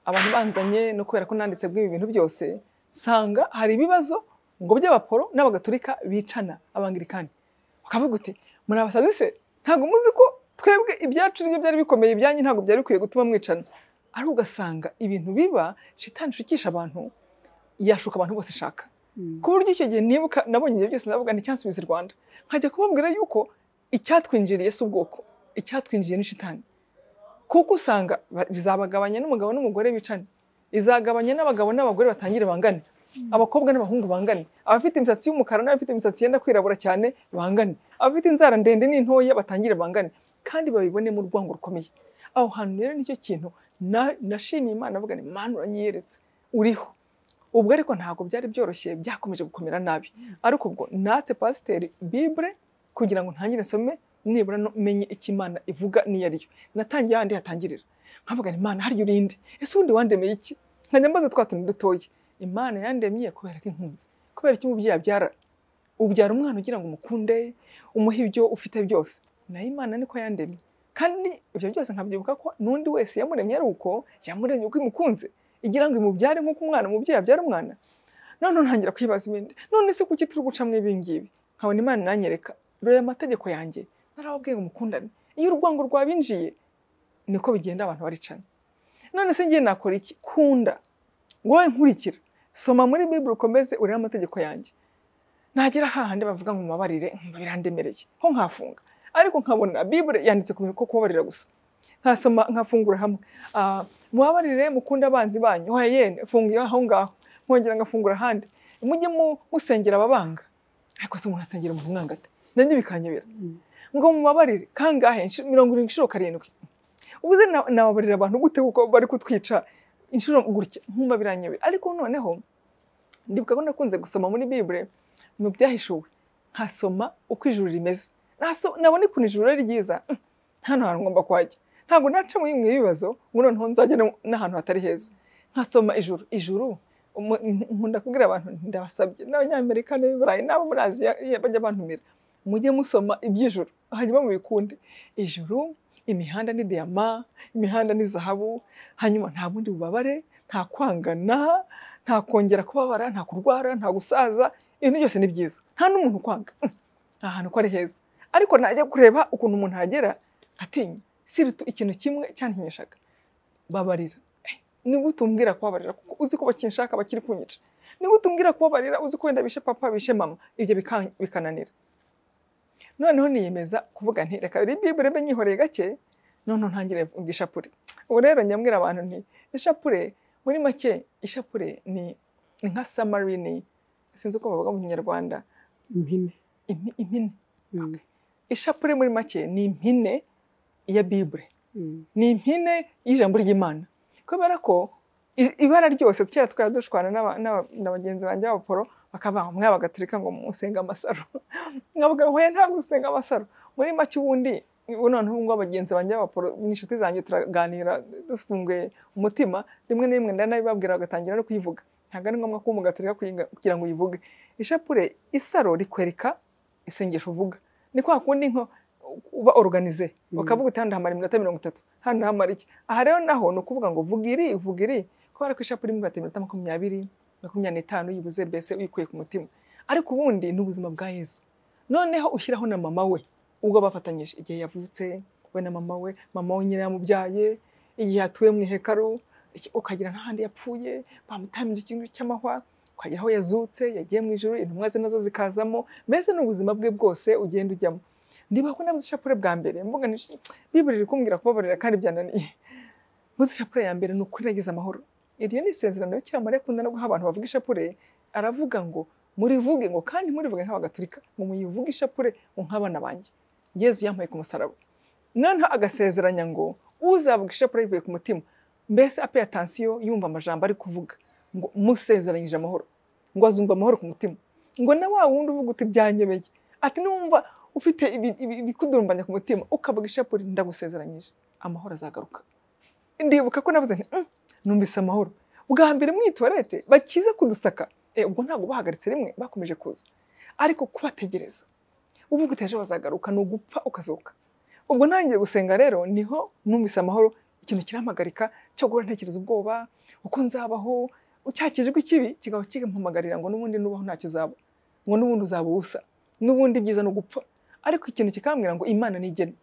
abantu banzanye no kubera ko nanditse bw'ibi bintu byose sanga hari ibibazo ngo by'abaporo n'abagatulika bicana abangirikani ukavuga uti muri abasazi se ntabwo muzi ko twebwe ibyacu nibyo byari bikomeye ibyanyu ntabwo byari bikwiye gutuma mwicana ari ugasanga ibintu biba shitani ishukisha abantu yashuka abantu bose ishaka ku buryo icyo gihe nibuka nabonye ibyo byose navuga nti cyansubiza i Rwanda nkajya kubabwira yuko icyatwinjiriye si ubwoko icyatwinjiriye ni shitani kuko usanga ba- bizabagabanya n'umugabo n'umugore bicane izagabanya n'abagabo n'abagore batangire bangane abakobwa n'abahungu bangane abafite imisatsi y'umukara n'abafite imisatsi yenda kwirabura cyane bangane abafite inzara ndende n'intoya batangire bangane kandi babibonemo urwango rukomeye aho hantu rero nicyo kintu na- nashimiye imana avuga ni mana uranyiyeretse uriho ubwo ariko ntabwo byari byoroshye byakomeje gukomera nabi ariko ubwo natse pasiteri bibure kugira ngo ntangire nsome nibura no- menye icyo imana ivuga n'iyo ari yo natangiye ahandi hatangirira nkavuga ngo imana harya urinde ese ubundi wandemeye iki nkajya mbaza twa tuntu dutoya imana yandemye kubera ko inkunzi kubera icyo umubyeyi abyara ubyara umwana ugira ngo umukunde umuhe ibyo ufite byose nayo imana niko yandemye kandi ibyo byose nkabyibuka ko n'undi wese yamuremye ari uko yamuremye uko imukunze igira ngo imubyare nk'uko umwana umubyeyi abyara umwana none ntangira kwibaza ibindi none se kuki turi gucamo ibi ngibi nkabona imana inanyereka reba amategeko yanjye narababwiye ngo mukundane iyo urwango rwabinjiye niko bigenda abantu baricana none se ngiye nakora iki kunda wowe nkurikira soma muri bibiri ukomeze urebe amategeko yanjye nagera hahandi bavuga ngo mubabarire mm, birandemereye ho nkafunga ariko nkabona bibure yanditse ku bintu ko kubabarira gusa nkasoma nkafungura hamwe Ah, mubabarire mukunde abanzi banyu hoya yene fungiye aho ngaho nkongera ngafungura ahandi mujye mu- musengera ababanga ariko se umuntu asengera mu mwangata nabyo bikanyobera ngo mubabarire kangahe Inshuro- mirongo irindwi inshuro karindwi ubuze na- nababarira abantu gute kuko bari kutwica inshuro gutya nkumva biranyobera ariko noneho ndibuka ko nakunze gusoma muri bibure mu byahishuwe nkasoma uko ijuru rimeze Naso- nabona ukuntu ijuru ari ryiza hano hantu ngomba kuhajya ntabwo naca muri mwe ibibazo ngo noneho nzajya no- n'ahantu hatari heza nkasoma ijuru ijuru umu- n- nkunda kubwira abantu nti, ndabasabye n'abanyamerika n'abiburayi n'abo muri aziya iya- bajya bantumira mujye musoma iby'ijuru hanyuma mubikunde ijuru imihanda ni diyama imihanda ni zahabu hanyuma nta bundi bubabare nta kwangana nta kongera kubabara nta kurwara nta gusaza ibintu byose ni byiza nta n'umuntu ukwanga nta hantu ko ari heza ariko najya kureba ukuntu umuntu yagera atinya siritu ikintu kimwe cyantinyishaga babarira Eh, ni gute umbwira kubabarira kuko uzi ko bakinshaka bakiri kunyica ni gute umbwira kubabarira uzi ko wenda bishe papa bishe mama ibyo bika- bikananira noneho niyemeza kuvuga nti reka rero ibibure mbe nyihoreye gake noneho ntangire mvuga ishapure ubu rero nyambwira abantu nti ishapure muri make ishapure ni ni nka samarini sinzi uko bavuga mu kinyarwanda impine impi- impine Mm, ishapure muri make ni impine ya bibure mm, ni impine y'ijambo ry'imana kubera ko i- ibara ryose kera twari dushwana n'aba- n'aba- na bagenzi banjye b'abaporo bakaba mwe abagaturika ngo musenge amasaro nkavuga ngo hoya ntabwo usenga amasaro muri make ubundi ubu noneho ubu ngubu bagenzi banjye b'abaporo n'inshuti zanjye turaganira dufunguye umutima rimwe na rimwe ndanabibabwira bagatangira no kuyivuga ntabwo ari ngombwa ko umugaturika kuyiga- kugira ngo uyivuge ishapure isaro rikwereka isengesho uvuga ni kwa kundi nko uba organize bakavuga uti hano hamara iminota mirongo itatu hano hamara iki aha rero naho ni ukuvuga ngo vuga iri vuga iri kubera ko ishapure imwe igata iminota makumyabiri makumyabiri n'itanu uyibuze mbese uyikuye ku mutima ariko ubundi ni ubuzima bwa yesu noneho ushyiraho na mama we ubwo bafatanyije igihe yavutse we na mama we mama we nyine yamubyaye igihe atuye mu ihekaru iki- ukagira n'ahandi yapfuye bamutambira ikintu cy'amahwa ukagera aho yazutse yagiye mu ijoro intumwa ze nazo zikazamo mbese ni ubuzima bwe bwose ugenda ujyamo niba ko nabuze ishapure bwa mbere mvuga nti bibure iri kumbwira kubabarira kandi byananiye buze ishapure ya mbere ni ukuri nagize amahoro iryo ni isezerano y'ikiramarira akunda no guha abantu bavuga ishapure aravuga ngo murivuge ngo kandi murivuge nk'abagaturika ngo muyivuge ishapure ngo nk'abana banjye yezu yampaye ku musaraba noneho agasezeranya ngo uzavuga ishapure yivuye ku mutima mbese ape atansiyo yumva amajambo ari kuvuga ngo musezeranyije amahoro ngo azumva amahoro ku mutima ngo na wa wundi uvuga uti byanyobeye ati numva ufite ibi- ibi- ibikudurumbanya ku mutima ukavuga ishapure ndagusezeranyije amahoro azagaruka ndibuka ko navuze nti "Mm, numvise amahoro bwa mbere mu itoilette bakiza kudusaka Eh, ubwo ntabwo bahagaritse rimwe bakomeje kuza ariko kubategereza uvuga uti ejo bazagaruka ni ugupfa ukazuka ubwo ntangiye gusenga rero niho numvise amahoro ikintu kirampagarika cyo guhora ntekereza ubwoba uko nzabaho cya kijwi kibi kigahora kimpamagarira ngo n'ubundi nubaho ntacyo uzaba ngo n'ubundi uzaba ubusa n'ubundi ibyiza ni ugupfa ariko ikintu kikambwira ngo imana ntigena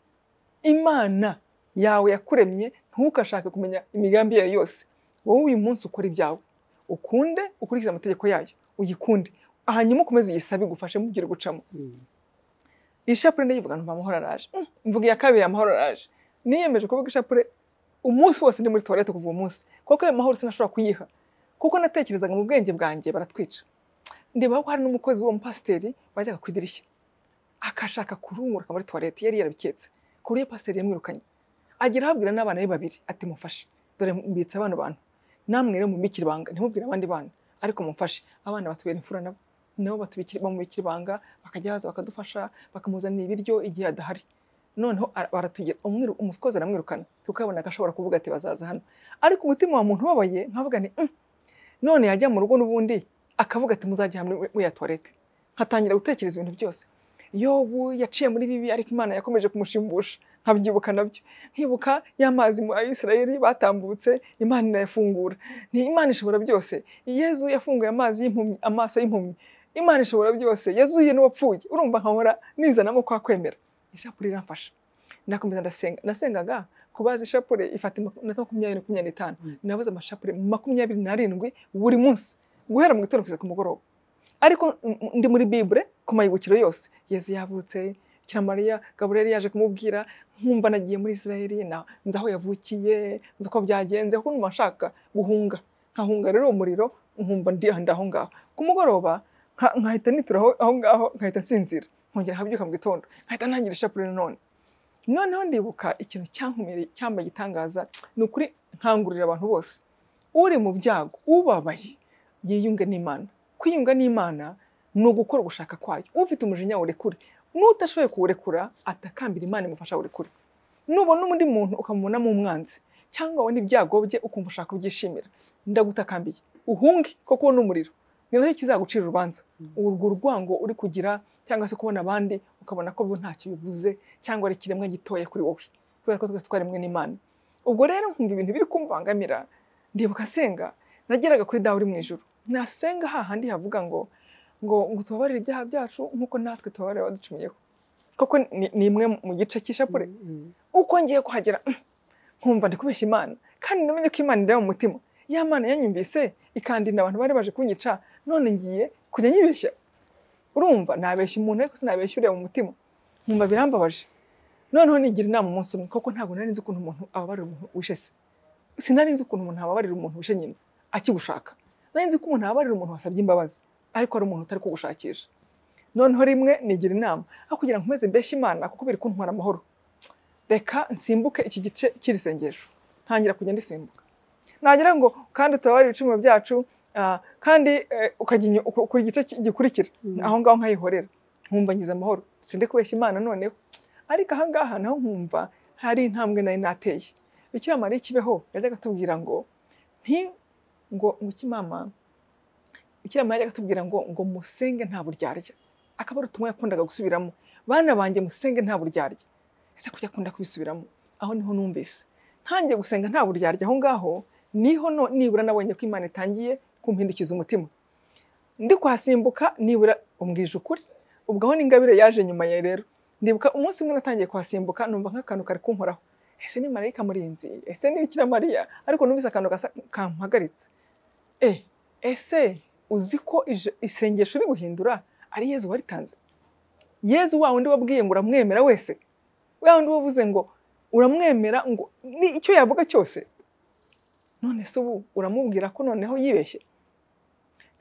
imana yawe yakuremye ntukashake kumenya imigambi yayo yose wowe uyu munsi ukora ibyawe ukunde ukurikize amategeko yayo uyikunde hanyuma ukomeze uyisabe igufashe mubwire gucamo mm. ishapure ndayivuga numva amahoro araje Mm, mvuga iya kabiri amahoro araje niyemeje kuvuga ishapure umunsi wose ndi muri tuwarete kuva uwo munsi kuko ayo mahoro sinashobora kuyiha kuko natekerezaga mu bwenge bwanjye baratwica ndeba ko hari n'umukozi w'uwo mupasiteri wajyaga ku idirishya akashaka kurunguruka muri tuwarete yari yarabiketse ku buryo pasiteri yamwirukanye agera ahabwira n'abana be babiri ati mufashe dore mbitse abana bantu namwe rero mubikira ibanga ntimubwire abandi bana ariko mumfashe abana batubera imfura nabo nabo batubikira bamubikira ibanga bakajya baza bakadufasha bakamuzanira ibiryo igihe adahari noneho ara- baratugira umwiru- umukozi aramwirukana tukabona ko ashobora kuvuga ati bazaza hano ariko umutima wa muntu ubabaye nkavuga ni "Mm." none yajya mu rugo n'ubundi akavuga ati muzajya hamwe muri ya tuwarete nkatangira gutekereza ibintu byose yobu yaciye muri bibi ariko imana yakomeje kumushimbusha nkabyibuka nabyo nkibuka y'amazi mu ayisirayeli batambutse imana inayafungura ni imana ishobora byose yezu yafunguye amazi y'impumyi amaso y'impumyi imana ishobora byose yazuye n'uwapfuye urumva nkahora nizanamo kwa kwemera ishapure iramfasha ndakomeza ndasenga nasengaga kubaza ishapure ifata iminota makumyabiri makumyabiri n'itanu nabuze amashapure makumyabiri n'arindwi buri munsi guhera mu gitondo kugeza ku mugoroba ariko m- m- ndi muri bibure ku mayibukiro yose yezu yavutse kiramariya gaburiyeli yaje kumubwira nkumva nagiye muri isirayeli na- nzi aho yavukiye nzi uko byagenze kuko numva nshaka guhunga nkahunga rero uwo muriro nkumva ndi aho ngaho ku mugoroba nka- nkahita nitura aho aho ngaho nkahita nsinzira nkongera nkabyuka mu gitondo nkahita ntangira ishapure nanone noneho ndibuka ikintu cyankomereye cyambaye igitangaza ni ukuri nkangurira abantu bose uri mu byago ubabaye yiyunge n'imana kwiyunga n'imana ni ugukora ugushaka kwayo ufite umujinya wurekure n'utashoboye kuwurekura atakambira imana imufasha wurekure nubona undi muntu ukamubonamo umwanzi cyangwa wenda ibyago bye ukumva ushaka kubyishimira ndagutakambiye uhunge koko ni umuriro ni nacyo kizagucira urubanza urwo rwango uri kugira cyangwa se kubona abandi ukabona ko bo ntacyo bivuze cyangwa ari ikiremwa gitoya kuri wowe kubera ko twese twaremwe n'imana ubwo rero nkumva ibintu biri kumbangamira ndibuka nsenga nageraga kuri dawe uri mu ijoro nasenga hahandi havuga ngo ngo ngo tubabarire ibyaha byacu nk'uko natwe tubabarira abaducumuyeho koko ni- ni imwe mu gice cy'ishapure uko ngiye kuhagera nkumva ndi kubeshya imana kandi namenye ko imana ireba mu mutima ya mana yanyumvise ikandinda abantu bari baje kunyica none ngiye kujya nyibeshya urumva nabeshya umuntu ariko sinabeshya ureba mu mutima nkumva birambabaje noneho nigira inama umunsi umwe koko ntabwo nari nzi ukuntu umuntu ababarira umuntu wishe se sinari nzi ukuntu umuntu ababarira umuntu wishe nyina akigushaka nari nzi ko umuntu ababarira umuntu wasabye imbabazi ariko ari umuntu utari kugushakisha noneho rimwe nigira inama aho kugira ngo nkomeze mbeshye imana kuko biri kuntwara amahoro reka nsimbuke iki gice cy'iri sengesho ntangira kujya ndisimbuka nagira ngo kandi utababare ibicumuro byacu ah, kandi eh, ukajya inyo- uku- ku gice ki- gikurikira aho ngaho nkayihorera nkumva ngize amahoro sinde kubeshya imana noneho ariko aha ngaha naho nkumva hari intambwe nari nateye bikira mariya ikibeho yajyaga atubwira ngo nti ngo ngo iki mama bikira mariya yajyaga atubwira ngo ngo musenge nta buryarya akaba ari utumwa yakundaga gusubiramo bana banjye musenge nta buryarya ese kujya akunda kubisubiramo aho niho numvise ntangiye gusenga nta buryarya aho ngaho niho no- nibura nabonye ko imana itangiye kumpindukiza umutima ndi kuhasimbuka nibura umbwije ukuri ubwo aho n'ingabire yaje nyuma ya rero ndibuka umunsi umwe natangiye kuhasimbuka numva nk'akantu kari kunkoraho ese ni marayika murinzi ese ni bikira mariya ariko numvise akantu gasa kampagaritse e ese uzi ko ije- isengesho uri guhindura ari yezu waritanze yezu wa wundi wabwiye ngo uramwemera wese wa wundi wavuze ngo uramwemera ngo ni icyo yavuga cyose none se ubu uramubwira ko noneho yibeshye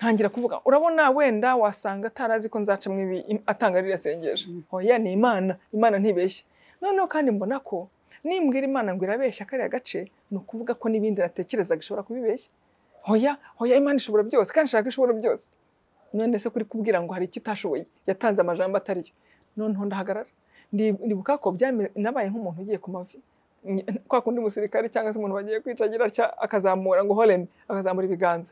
ntangira kuvuga urabona wenda wasanga atarazi ko nzacamo ibi im- atanga ririya sengesho oya ni imana imana ntibeshye noneho kandi mbona ko nimbwira imana ngo irabeshya kariya gace ni ukuvuga ko n'ibindi natekerezaga ishobora kubibeshya oya oya imana ishobora byose kandi ishaka ishobora byose none se kuri kubwira ngo hari icyo utashoboye yatanze amajambo atariyo noneho ndahagarara Ndi- ndibuka ko byame- nabaye nk'umuntu ugiye ku mavi Ny- kwa kundi umusirikare cyangwa se umuntu bagiye kwica agira atya akazamura ngo horeme akazamura ibiganza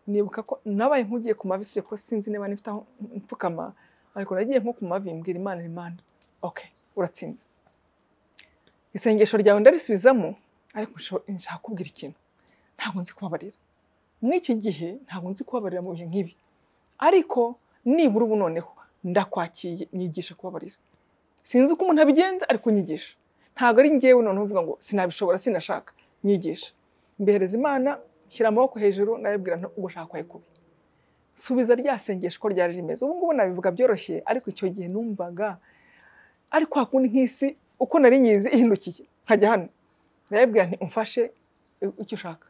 nibuka ko nabaye nk'ugiye ku mavi siko sinzi niba nifite aho mpfukama ariko nagiye nko ku mavi mbwira imana imana okay uratsinze isengesho ryawe ndarisubizamo ariko nsho- nshaka kubwira ikintu ntabwo nzi kubabarira mw'iki gihe ntabwo nzi kubabarira mu bihe nk'ibi ariko nibura ubu noneho ndakwakiye nyigisha kubabarira sinzi uko umuntu abigenza ariko nyigisha ntabwo ari ngewe noneho uvuga ngo sinabishobora sinashaka nyigisha mbereza imana shyira amaboko hejuru nayibwira nti ubwo ushaka kubi subiza rya sengesho uko ryari rimeze ubu ngubu nabivuga byoroshye ariko icyo gihe numvaga ari kwa kundi nk'isi uko nari nyizi ihindukiye nkajya hano nayibwira nti umfashe i- icyo ushaka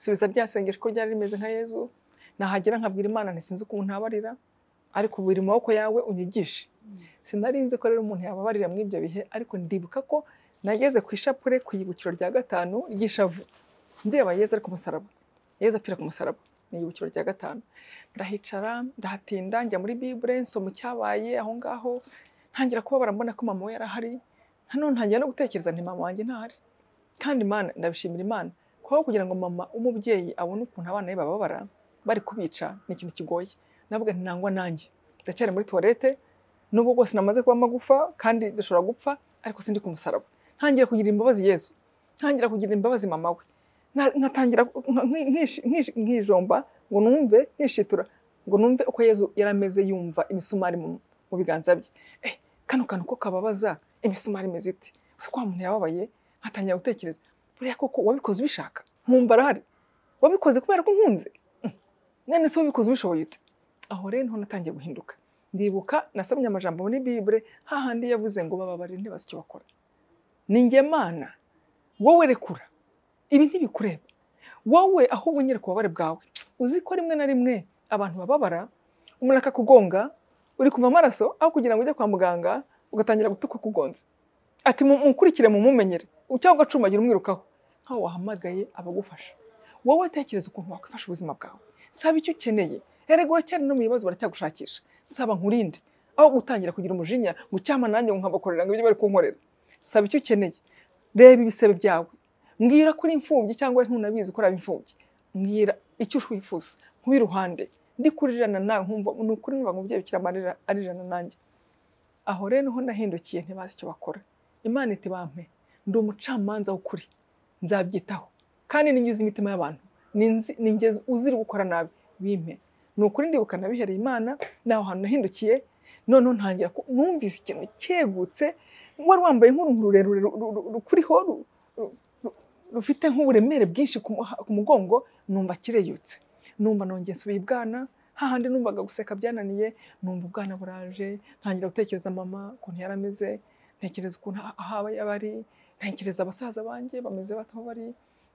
subiza rya sengesho uko ryari rimeze nka yezu nahagera nkabwira imana nti sinzi ukuntu ntabarira ariko biri mu maboko yawe unyigishe sinari nzi ko rero umuntu yababarira muri ibyo bihe ariko ndibuka ko nageze ku ishapure ku ibukiro rya gatanu ry'ishavu ndeba yezu ari ku musaraba yezu apfira ku musaraba ni ibukiro rya gatanu ndahicara ndahatinda njya muri bibure nsoma icyabaye aho ngaho ntangira kubabara mbona ko mama we yari ahari nanone ntangira no gutekereza nti mama wanjye ntahari kandi imana ndabishimira imana kubaho kugira ngo mama w'umubyeyi abone ukuntu abana be bababara bari kubica ni ikintu kigoye navuga nti nangwa nanjye ndacyari muri tuwarete nubwo rwose namaze kuba amagufa kandi dushobora gupfa ariko sindi ku musaraba ntangira kugira imbabazi yezu ntangira kugira imbabazi mama we Na- nkatangira nka- nki- nkishi- nkishi- nkijomba ngo numve nkishitura ngo numve uko yezu yari ameze yumva imisumari mu mu biganza bye eh kano kantu ko kababaza imisumari imeze ite Ese kwa muntu yababaye nkatangira gutekereza buriya koko wabikoze ubishaka nkumva arahari wabikoze kubera ko nkunze Mm. none se wabikoze ubishoboye ute aho rero niho natangiye guhinduka ndibuka nasomye amajambo muri bibure hahandi yavuze ngo bababarire ntibazi icyo bakora ni njye mana wowe rekura ibi ntibikureba wowe ahubwo nyereka ububabare bwawe uzi ko rimwe na rimwe abantu bababara umuntu akakugonga uri kuva amaraso aho kugira ngo ujye kwa muganga ugatangira gutukwa kugonze ati "Mu- munkurikire mumumenyere cyangwa ugacumbagira umwirukaho nkaho wahamagaye abagufasha wowe tekereza ukuntu wakwifasha ubuzima bwawe saba icyo ukeneye erega uracyari no mu bibazo baracyagushakisha saba nkurinde aho gutangira kugira umujinya ngo cyama nanjye nkabakorera ngo ibyo bari kunkorera saba icyo ukeneye reba ibisebe byawe mbwira ko uri imfubyi cyangwa ntunabizi ko uri imfubyi mbwira icyo wifuza nkube iruhande ndi kurirana nawe nkumva ni ukuri numva ngo umubyeyi bikira amarira arirana nanjye aho rero niho nahindukiye ntibazi icyo bakora imana iti bampe ndi umucamanza w'ukuri nzabyitaho kandi ninyuze imitima y'abantu ninzi- ningeze uzira gukora nabi bimpe ni ukuri ndibuka nabihereye imana naho hantu nahindukiye noneho ntangira ku- numvise ikintu cyegutse wari wambaye nk'uruntu rurerure ru- ru- ru- rukuriho ru- ru- ru- rufite nk'uburemere bwinshi ku muha- ku mugongo numva kireyutse numva nongeye nsubiye ibwana hahandi numvaga guseka byananiye numva ubwana buraje ntangira gutekereza mama ukuntu yari ameze ntekereza ukuntu ah- aho aba yaba ari ntekereza basaza banjye bameze bate aho bari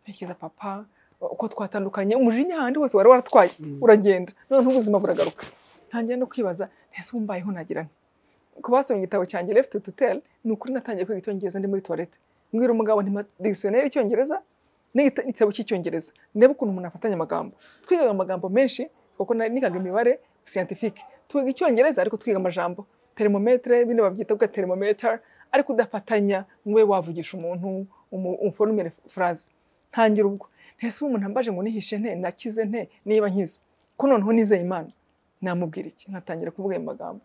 ntekereza papa uko twatandukanye umujinya ahandi hose wari waratwaye Mm. uragenda noneho ubuzima buragaruka ntangira no kwibaza ntese umbayeho nagira nti ku basomye igitabo cyanjye left to tell ni ukuri natangiye kwiga icyongereza ndi muri toilette mbwira umugabo nti dictionnaire y'icyongereza n'igita- n'igitabo cy'icyongereza ndebe ukuntu umuntu afatanya amagambo twigaga amagambo menshi kuko nari nigaga imibare scientifique twiga icyongereza ariko twiga amajambo termometre bino babyita bwa termometer ariko udafatanya ngo ube wavugisha umuntu umu- umuforumire phrase ntangira ubwo ntese ubu umuntu ambaje ngo nihishe nte nakize nte niba nkize ko noneho nizeye imana namubwira iki nkatangira kuvuga ayo magambo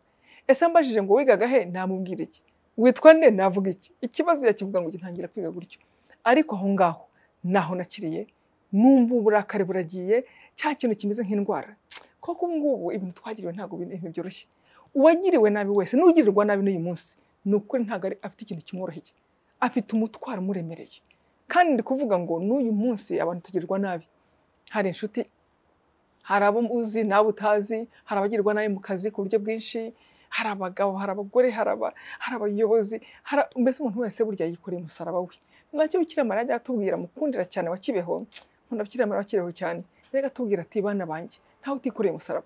ese ambajije ngo wigaga he namubwira iki witwa nde navuga iki ikibazo yakivuga ngo gitangira kwiga gutyo ariko aho ngaho naho nakiriye numva uburakari buragiye cya kintu kimeze nk'indwara koko ubu ngubu ibintu twagiriwe ntabwo bine- ibintu byoroshye uwagiriwe nabi wese n'ugirirwa nabi n'uyu munsi ni ukuri ntabwo ari- afite ikintu kimworoheye afite umutwaro umuremereye kandi ndi kuvuga ngo n'uyu munsi abantu tugirirwa nabi hari inshuti hari abo uzi n'abo utazi hari abagirwa nabi mu kazi ku buryo bwinshi hari abagabo hari abagore hari aba- hari abayobozi hari- mbese umuntu wese burya yikoreye umusaraba we nacyo bikira mariya ajya atubwira mukundira cyane wa kibeho nkunda bikira mariya wa kibeho cyane reka atubwira ati bana banjye ntawe utikoreye umusaraba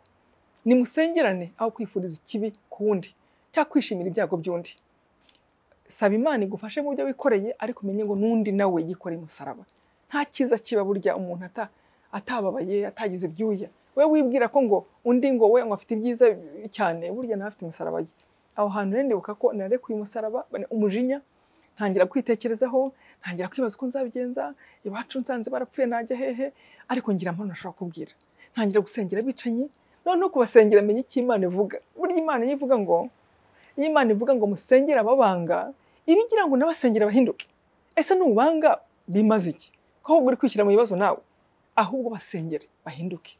nimusengerane aho kwifuriza ikibi ku wundi cyangwa kwishimira ibyago by'undi saba imana igufashe mu byo wikoreye ariko umenye ngo n'undi nawe yikoreye umusaraba nta cyiza kiba burya umuntu ata- atababaye atagize ibyuya we wibwira ko ngo undi ngo we ngo afite ibyiza cyane burya nawe afite umusaraba ye aho hantu rero ndibuka ko narekuye umusaraba umujinya ntangira kwitekerezaho ntangira kwibaza uko nzabigenza iwacu nsanze barapfuye najya hehe ariko ngira mpamvu nashobora kubwira ntangira gusengera abicanyi noneho kubasengera menya icyo imana ivuga burya imana iyo ivuga ngo iyo imana ivuga ngo musengere ababanga iba igira ngo n'abasengera bahinduke ese nubanga bimaze iki ko ahubwo uri kwishyira mu bibazo nawe ahubwo basengere bahinduke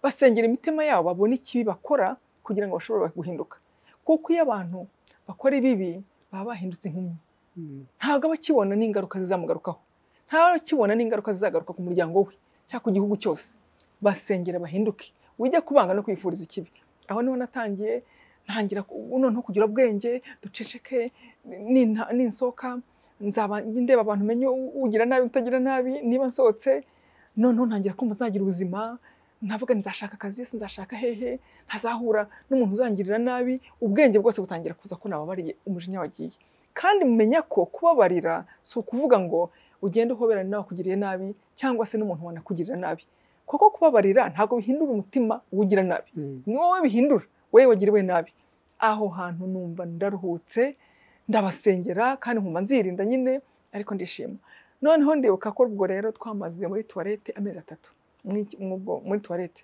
basengera imitima yabo babone ikibi bakora kugira ngo bashobore guhinduka kuko iyo abantu bakora ibibi baba bahindutse inkumi Mm. ntabwo aba akibona n'ingaruka zizamugarukaho ntabwo aba akibona n'ingaruka zizagaruka ku muryango we cyangwa ku gihugu cyose basengera bahinduke wijya kubanga no kwifuriza ikibi aho niho natangiye ntangira ku- noneho kugira ubwenge duceceke ninta- ninsohoka nzaba ndeba abantu menye ugira nabi utagira nabi niba nsohotse noneho ntangira kumva nzagira ubuzima navuga nti nzashaka akazi se nzashaka hehe ntazahura n'umuntu uzangirira nabi ubwenge bwose butangira kuza ko nababariye umujinya wagiye kandi mumenya ko kubabarira si ukuvuga ngo ugende uhoberana nawe akugiriye nabi cyangwa se n'umuntu wanakugirira nabi kuko kubabarira ntabwo bihindura umutima uwugira nabi Mm. ni wowe bihindura wowe wagiriwe nabi aho hantu numva ndaruhutse ndabasengera kandi nkumva nzirinda nyine ariko ndishima noneho ndibuka ko ubwo rero twamaze muri tuwarete amezi atatu muri- mubwo- muri tuwarete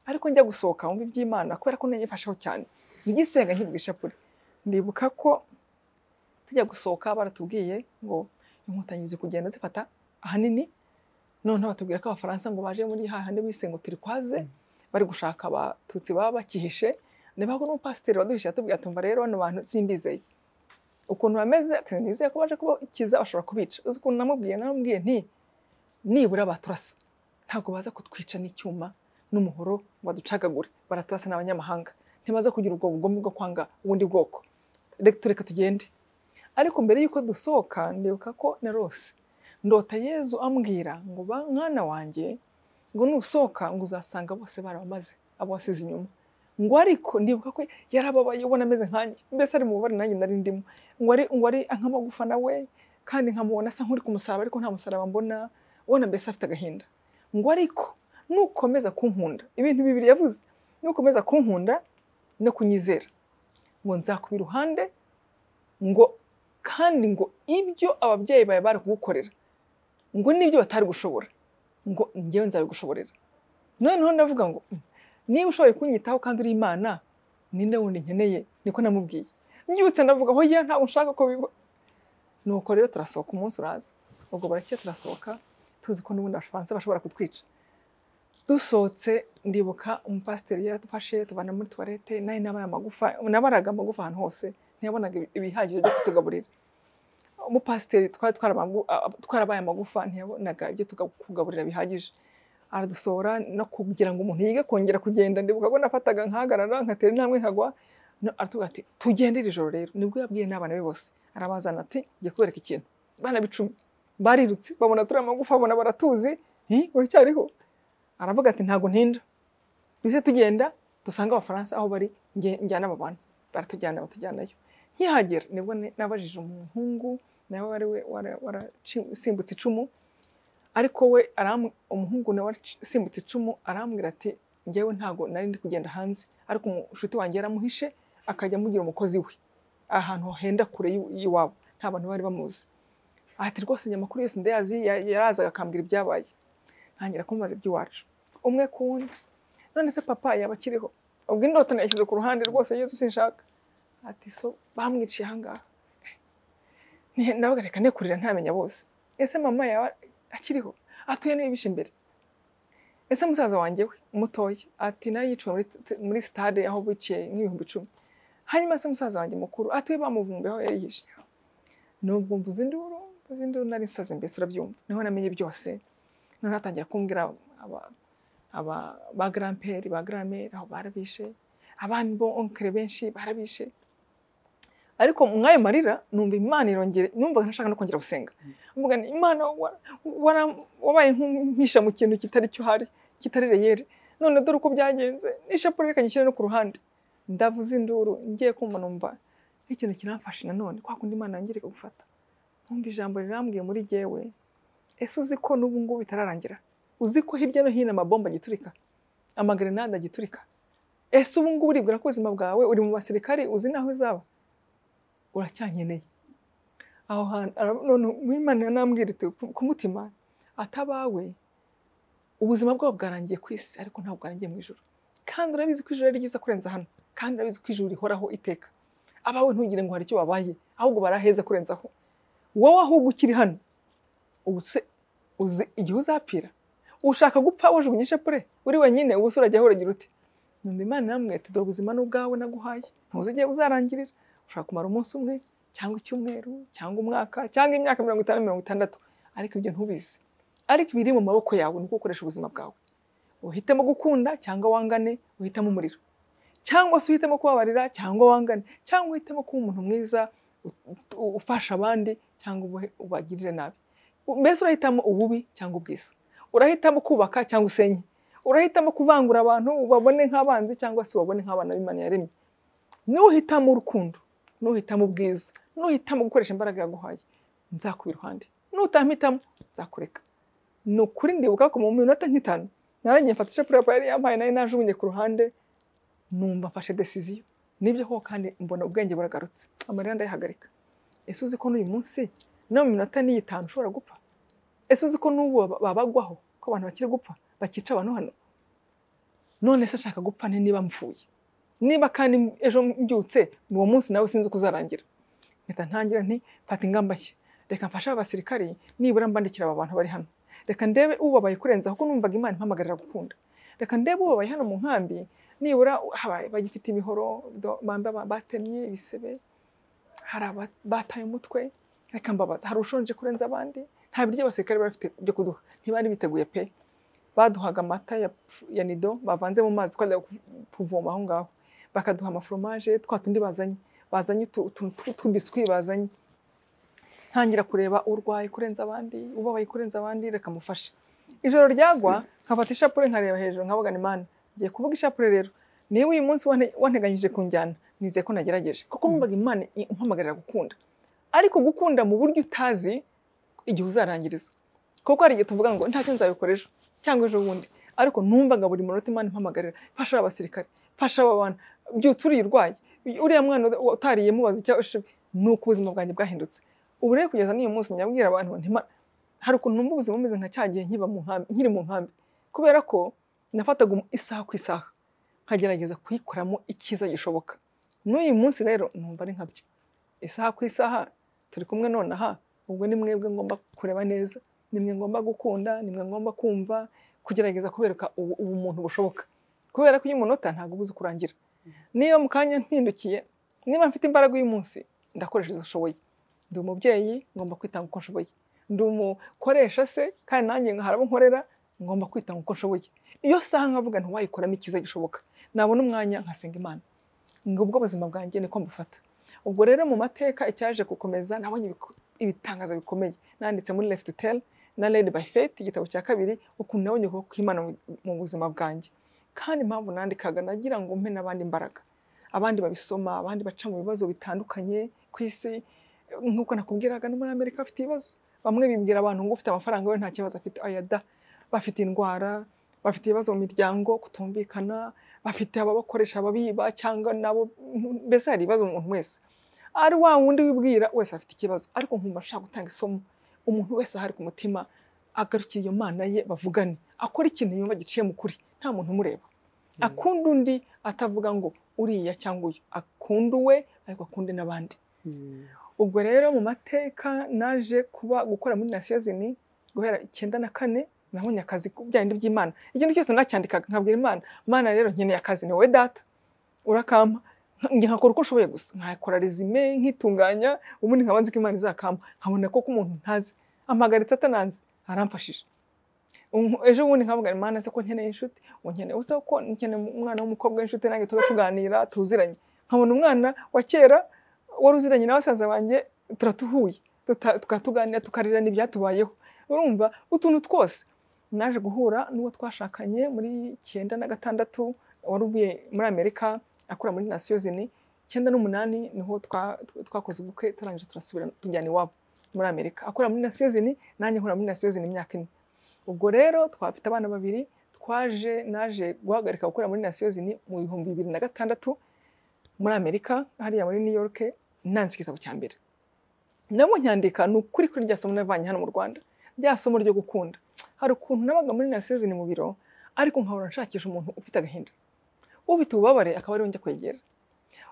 ariko njya gusohoka mu by'imana kubera ko nayifasheho cyane ngisenga nkivuga ishapure ndibuka ko tujya gusohoka baratubwiye ngo inkotanyi zikugenda zifata ahanini noneho batubwira ko abafaransa ngo baje muri hahandi bise ngo turikwaze bari gushaka abatutsi baba bakihishe nibaho n'umupasiteri waduhishe yatubwiye atumva rero bano bantu simbizeye ukuntu bameze ati nizeye ko baje kubakiza bashobora kubica uzi ukuntu namubwiye namubwiye nti nibura baturasa ntabwo baza kutwica n'icyuma n'umuhoro ngo baducagagure baraturasa n'abanyamahanga ntibaza kugira ubwo bugome bwo kwanga ubundi bwoko reka tureka tugende ariko mbere y'uko dusohoka ndibuka ko narose ndota yezu ambwira ngo ba mwana wanjye ngo nusohoka ngo uzasanga bose barabamaze abo wasize inyuma ngo ariko ndibuka ko yarababaye ubona ameze nkanjye mbese ari mu bubabare nanjye nari ndimo ngo ari ngo ari nk'amagufa nawe kandi nkamubona asa nk'uri ku musaraba ariko nta musaraba mbona ubona mbese afite agahinda ngo ariko nukomeza kunkunda ibintu bibiri yavuze nukomeza kunkunda no kunyizera ngo nzakuba iruhande ngo kandi ngo ibyo ababyeyi bawe bari kugukorera ngo n'ibyo batari gushobora ngo njyewe nzabigushoborera noneho ndavuga ngo "Mm, niba ushoboye kunyitaho kandi uri imana ninde wundi nkeneye niko namubwiye mbyutse ndavuga aho ya ntabwo nshaka ko biba nuko rero turasohoka umunsi uraza ubwo barakeye turasohoka tuzi ko n'ubundi abafaransa bashobora kutwica dusohotse ndibuka umupasiteri yadufashe tubana muri tuwarete nayo nabaye amagufa nabaraga amagufa ahantu hose ntiyabonaga ibi- ibihagije byo kutugaburira umupasiteri twari twaramagu- a- a- twarabaye amagufa ntiyabonaga ibyo tuga- kugaburira bihagije aradusohora no kugira ngo umuntu yige kongera kugenda ndibuka ko nafataga nkahagarara nkatera intambwe nkagwa no- aratubwira ati tugende iri joro rero nibwo yabwiye n'abana be bose arabazana ati ngiye kubereka ikintu bana bicumi barirutse babona turi amagufa babona baratuzi "Hi, uracyariho aravuga ati ntabwo ntinda duhise tugenda dusanga abafaransa aho bari nge- njyana aba bantu baratujyana batujyanayo nkihagera nibwo ne- nabajije umuhungu nawe wari we- wara- warasimbutse icumu ariko we aram- umuhungu nawe wasimbutse icumu arambwira ati njyewe ntago nari ndi kugenda hanze ariko umushuti wanjye yaramuhishe akajya amugira umukozi we ahantu henda kure y'i- y'iwabo nta bantu bari bamuzi ati rwose njye amakuru yose ndayazi ya- yarazaga akambwira ibyabaye ntangira kumubaza iby'iwacu umwe ku wundi none se papa yaba akiriho ubwo indoto nayashyize ku ruhande rwose yesu sinshaka ati so bamwiciye ahangaha Ni- ndavuga reka ne kurira ntamenya bose ese mama yaba akiriho atuye n'ibishe imbere ese musaza wanjye we mutoya ati nawe yiciwe muri, muri stade aho biciye nk'ibihumbi icumi hanyuma se musaza wanjye mukuru atuye bamuvumbi aho yari yishe nubwo mvuze induru mvuze induru nari nsaze mbese urabyumva niho namenye byose noneho atangira kumbwira aba- aba- ba garamperi ba garamere aho barabishe abandi bo onkere benshi barabishe ariko mw'ayo marira numva imana irongere numva ntashaka no kongera gusenga mvuga nti imana wa- wara- wabaye nk'umpisha mu kintu kitari cyo hari kitari reyeri none dore uko byagenze n'ishapure reka nyishyire no ku ruhande ndavuze induru ngiye kumva numva nk'ikintu kiramfashe nanone kwa kundi imana yongere gufata numva ijambo rirambwiye muri jyewe ese uzi ko n'ubu ngubu bitararangira uzi ko hirya no hino amabomba agiturika amagrenade agiturika ese ubu ngubu uribwira ko ubuzima bwawe uri mu basirikari uzi n'aho uzaba uracyankeneye aho hantu ara- none mwimana yanambwira iti ku- ku mutima atabawe ubuzima bwabo bwarangiye ku isi ariko ntabwo bwarangiye mu ijoro kandi urabizi ko ijoro ari ryiza kurenza hano kandi urabizi ko ijoro rihoraho iteka abawe ntugire ngo hari icyo babaye ahubwo baraheza kurenzaho wowe ahubwo ukiri hano ubu se uzi igihe uzapfira ushaka gupfa wajugunye ishapure uri wenyine ubu se urajya uragira uti numva imana namwe ati dore ubuzima ni ubwawe naguhaye ntuzi igihe uzarangirira ushaka kumara umunsi umwe cyangwa icyumweru cyangwa umwaka cyangwa imyaka mirongo itanu mirongo itandatu ariko ibyo ntubizi ariko ibiri mu maboko yawe ni uko ukoresha ubuzima bwawe uhitemo gukunda cyangwa wangane uhitemo umuriro cyangwa se uhitemo kubabarira cyangwa wangane cyangwa uhitemo kuba umuntu mwiza u- u- ufasha abandi cyangwa ube- ubagirire nabi mbese urahitamo ububi cyangwa ubwiza urahitamo kubaka cyangwa usenye urahitamo kuvangura abantu ubabone nk'abanzi cyangwa se ubabone nk'abana b'imana yaremye nuhitamo urukundo nuhitamo ubwiza nuhitamo gukoresha imbaraga yaguhaye nzakuba iruhande nutampitamo nzakureka ni ukuri ndibuka ko mu minota nk'itanu narangiye mfata ishapure papa yari yampaye nayo najugunye ku ruhande numva mfashe desiziyo nibyo koko kandi mbona ubwenge buragarutse amarira ndayihagarika ese uzi ko n'uyu munsi no mu minota n'iyitanu ushobora gupfa ese uzi ko n'ubu baba- babagwaho ko abantu bakiri gupfa bakica abantu hano none se nshaka gupfa nte niba mpfuye niba kandi ejo mbyutse ni uwo munsi nawe sinzi uko uzarangira mpita ntangira nti fata ingamba nshya reka mfashe aba basirikari nibura mbandikira aba bantu bari hano reka ndebe ubabaye kurenza kuko numvaga imana impamagarira gukunda reka ndebe ubabaye hano mu nkambi nibura habaye bagifite imihoro do- bamba- batemye ibisebe hari aba- bataye umutwe reka mbabaza hari ushonje kurenza abandi nta biryo abasirikare bari bafite byo kuduha ntibari biteguye pe baduhaga amata ya, ya nido bavanze mu mazi twajya ku- kuvoma aho ngaho bakaduha amaforomaje twa tundi bazanye bazanye utu- utuntu tw- tw'uduswi bazanye ntangira kureba urwaye kurenza abandi ubabaye kurenza abandi reka mufashe ijoro ryagwa nkafata ishapure nkareba hejuru nkavuga ni mana ngiye kuvuga ishapure rero niba uyu munsi wane- wanteganyije kunjyana nizeye ko nagerageje kuko numvaga imana i- impamagarira gukunda ariko gukunda mu buryo utazi igihe uzarangiriza kuko hari igihe tuvuga ngo ntacyo nzabikora ejo cyangwa ejo bundi ariko numvaga buri munota imana impamagarira fasha aba basirikare fasha aba bantu byutse uriya urwaye uriya mwana uda- utariye mubaza icyo ashoboye ni uko ubuzima bwanjye bwahindutse ubu rero kugeza n'uyu munsi nyabwira abantu nti Mana, hari ukuntu numva ubuzima bumeze nka cya gihe nkiba mu nkambi nkiri mu nkambi kubera ko nafataga umu- isaha ku isaha nkagerageza kuyikoramo icyiza gishoboka n'uyu munsi rero numva ari nkabyo isaha ku isaha turi kumwe nonaha ubwo ni mwebwe ngomba kureba neza ni mwe ngomba gukunda ni mwe ngomba kumva kugerageza kubereka ubu- ubumuntu bushoboka kubera ko iyo umunota ntabwo ubuze kurangira niba mu kanya mpindukiye niba mfite imbaraga uyu munsi ndakoresha izo nshoboye ndi umubyeyi ngomba kwitanga uko nshoboye ndi umukoresha se kandi nanjye nkahari abo nkorera ngomba kwitanga uko nshoboye iyo saha nkavuga ntiwayikoramo icyiza gishoboka nabona umwanya nkasenga imana ngo ubwo buzima bwanjye niko mbufata ubwo rero mu mateka icyaje gukomeza nabonye ibiku- ibitangaza bikomeye nanditse muri left tel na led by faith igitabo cya kabiri ukuntu nabonye ukuboko kw'imana mu- mu buzima bwanjye kandi impamvu nandikaga nagira ngo mpe n'abandi imbaraga abandi babisoma abandi baca mu bibazo bitandukanye ku isi nk'uko nakubwiraga no muri amerika bafite ibibazo bamwe bibwira abantu ngo ufite amafaranga we nta kibazo afite ayada bafite indwara bafite ibibazo mu miryango kutumvikana bafite ababakoresha ababiba cyangwa nabo mbese hari ibibazo umuntu wese ari wa wundi wibwira wese afite ikibazo ariko nkumva nshaka gutanga isomo umuntu wese ahari ku mutima agarukira iyo mana ye bavugane akora ikintu yumva giciye mu kuri nta muntu umureba akunda undi atavuga ngo uriya cyangwa uyu akunda uwe ariko akunde n'abandi Mm. ubwo rero mu mateka naje kuba gukora muri nasiyozini guhera icyenda na kane nabonye akazi ku byandi by'imana ikintu cyose nacyandikaga nkabwira imana imana rero nkeneye akazi ni wowe data urakampa njye nkakora uko nshoboye gusa nkakora resume nkitunganya ubundi nkabanza ko imana izakampa nkabona ko umuntu ntazi amagaritse atananze aramfashije Unku- ejo bundi nkavuga imana se ko nkeneye inshuti unkeneye usa ko nkeneye umwana w'umukobwa w'inshuti nanjye tuba tuganira tuziranye nkabona umwana wa kera wari uziranye na basaza banjye turatuhuye tuta- tukatuganira tukarira n'ibyatubayeho urumva utuntu twose naje guhura n'uwo twashakanye muri cyenda na gatandatu wari uvuye muri amerika akora muri nasiyozini cyenda n'umunani niho twa- tw- twakoze ubukwe turangije turasubira tujyana iwabo muri amerika akora muri nasiyozini nanjye nkora muri nasiyozini imyaka ine ubwo rero twafite abana babiri twaje naje guhagarika gukora muri nasiyozini mu bihumbi bibiri na gatandatu muri amerika hariya muri new york nanditse igitabo cya mbere nabwo nyandika ni ukuri kuri rya somo navanye hano mu rwanda rya somo ryo gukunda hari ukuntu nabaga muri nasiyozini mu biro ariko nkahora nshakisha umuntu ufite agahinda ufite ububabare akaba ariwe njya kwegera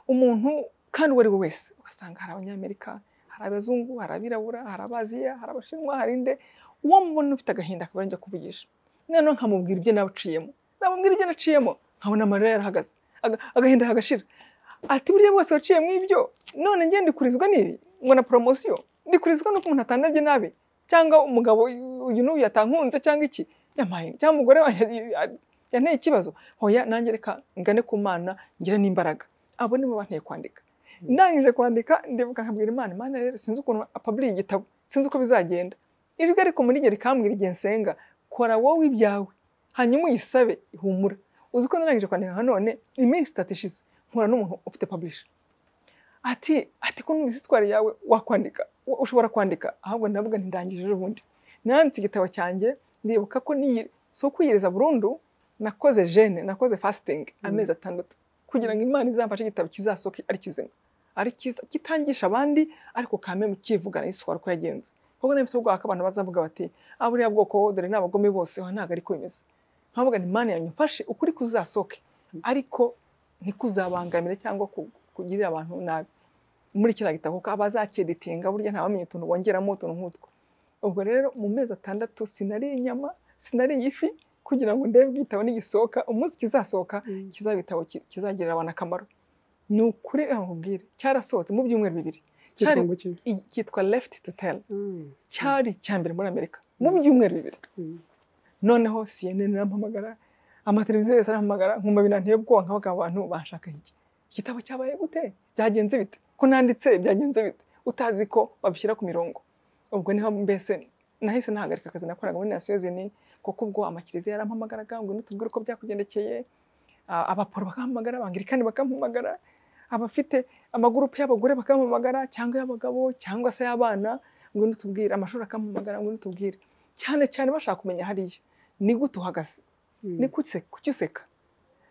umuntu kandi uwo ari we wese ugasanga hari abanyamerika hari abazungu hari abirabura hari abaziya hari abashinwa hari inde uwo mubona ufite agahinda akaba ariwe njya kuvugisha noneho nkamubwira ibyo naciyemo namubwira ibyo naciyemo nkabona amarira yarahagaze Aga- agahinda kagashira ati burya bwose waciye mu ibyo none ngende ndikurizwa n'ibi ngo na poromosiyo ndikurizwa nuko umuntu atandabye nabi cyangwa umugabo uyu n'uyu yatankunze cyangwa iki yamaye cyangwa umugore wanjye ya- yanteye ikibazo hoya nanjye reka ngane ku mana ngire n'imbaraga abo nibo banteye kwandika ndangije kwandika ndibuka nkabwira imana imana rero sinzi ukuntu apaburiye igitabo sinzi uko bizagenda ijwi ariko muri ryo rikambwira igihe nsenga kora wowe ibyawe hanyuma uyisabe ihumura uzi ko narangije kwandika nka none iminsi itatu ishize nkura n'umuntu ufite publisha ati ati ko numvise isitwari yawe wakwandika wa- ushobora kwandika ahubwo ndavuga ntidangije ejo bundi nanditse igitabo cyanjye ndibuka ko niyi si ukwiyiriza burundu nakoze jene nakoze fasting amezi atandatu kugira ngo imana izamfashe igitabo kizasoke ari kizima ari cyiza kitangisha abandi ariko kame mu kivugana y'isitwari uko yagenze kuko nabifite ubwoba ko abantu bazavuga bati ah buriya bwoko wowe dore ni abagome bose aha ntabwo ari ko bimeze nkavuga nti imana yanyu mfashe ukuri kuzasoke ariko ntikuzabangamire cyangwa ku- kugirira abantu nabi muri kiriya gitabo kuko abazakeditinga burya ntawamenya utuntu bongeramo utuntu nk'utwo ubwo rero mu mezi atandatu sinariye inyama sinariye ifi kugira ngo ndebe igitabo nigisohoka umunsi kizasohoka Mm. kiza igitabo ki- kizagirira abantu akamaro ni ukuri nkubwire cyarasohotse mu byumweru bibiri Cyitwa cyari ngo iki? i- cyitwa left to tell Mm. cyari icya mbere muri amerika mu byumweru bibiri Mm. noneho CNN irampamagara amateleviziyo yose arampamagara nkumva binanteye ubwoba nkabaga abantu banshaka iki igitabo cyabaye gute byagenze bite ko nanditse byagenze bite utazi ko babishyira ku mirongo ubwo niho mbese nahise nahagarika akazi nakoraga muri nasiyozini kuko ubwo amakiliziya yarampamagaraga ngo nitubwire uko byakugendekeye Ah, abaporo bakampamagara abangirikani bakampamagara abafite amagurupe y'abagore bakampamagara cyangwa y'abagabo cyangwa se y'abana ngwino utubwire amashuri akampamagara ngwino utubwire cyane cyane bashaka kumenya hariya ni gute uhagaze Mm. ni kuki kuki useka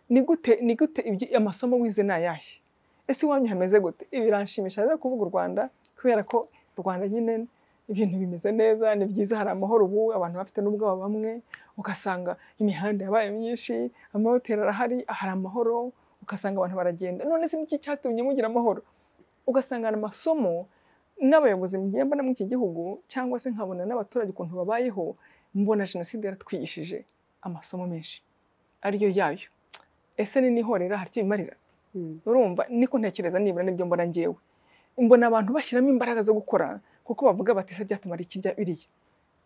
ni gute ni gute ibyo- amasomo wize ni ayahe ese iwanyu hameze gute ibi biranshimisha rero kuvuga u rwanda kubera ko u rwanda nyine ibintu bimeze neza ni byiza hari amahoro ubu abantu bafite n'ubwoba bamwe ugasanga imihanda yabaye myinshi amahoteli arahari hari amahoro ugasanga abantu baragenda none se niki cyatumye mugira amahoro ugasanga hari amasomo n'abayobozi mugiye mbona muri iki gihugu cyangwa se nkabona n'abaturage ukuntu babayeho mbona jenoside yaratwigishije amasomo menshi ariyo yayo ese ni n'ihorera hari icyo bimarira Mm. urumva niko ntekereza nibura nibyo mbona ngewe mbona abantu bashyiramo imbaraga zo gukora kuko bavuga bati ese byatumara iki bya biriya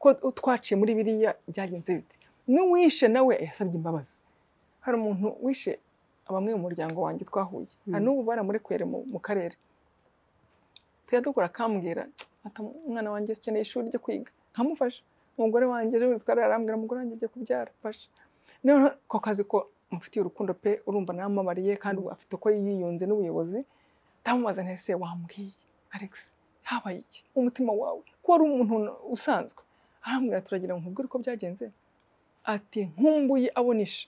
ko twaciye muri biriya byagenze bite n'uwishe nawe yasabye imbabazi hari umuntu wishe bamwe mu muryango wanjye twahuye na Mm. n'ubu baramurekuye mu, mu karere tujya dukora akambwira ati umwana wanjye akeneye ishuri ryo kwiga nkamufasha umugore wanjye ejo bundi arambwira umugore wanjye agiye kubyara mfasha noneho ko kazi ko mufitiye urukundo pe urumva namamariye kandi ubu afite uko yiyunze n'ubuyobozi ndamubaza ntese wambwiye alex habaye iki umutima wawe ko wari umuntu usanzwe arambwira turagira ngo nkubwire uko byagenze ati nkumbuye abonisha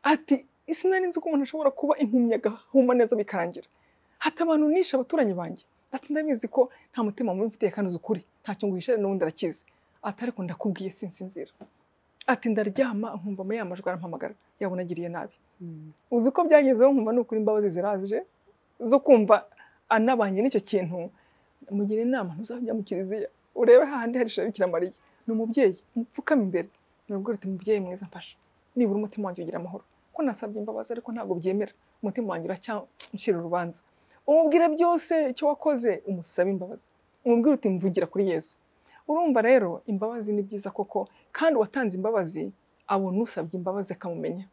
ati sinari nzi ko umuntu ashobora kuba impumyi agahuma neza bikarangira hati abantu nishe abaturanyi banjye ati ndabizi ko nta mutima mubi mfitiye kandi uzi ukuri ntacyo nguhishe n'ubundi arakizi ati ariko ndakubwiye sinsinzira ati ndaryama nkumva muri ya majwi arampamagara yabona agiriye nabi Mm. uzi ko byagezeho nkumva ni ukuri imbabazi zirazije zo kumva anabanye n'icyo kintu mugira inama ntuzajya mu kiliziya urebe hahandi hari ishusho ya Bikira mariya ni umubyeyi mupfukame imbere nabwo ruti mubyeyi mwiza mfasha nibura umutima wanjye ugira amahoro ko nasabye imbabazi ariko ntabwo byemera umutima wanjye uracyancira urubanza umubwire byose icyo wakoze umusabe imbabazi umubwire uti mvugira kuri yesu urumva rero imbabazi ni byiza koko kandi uwatanze imbabazi abona usabye imbabazi akamumenya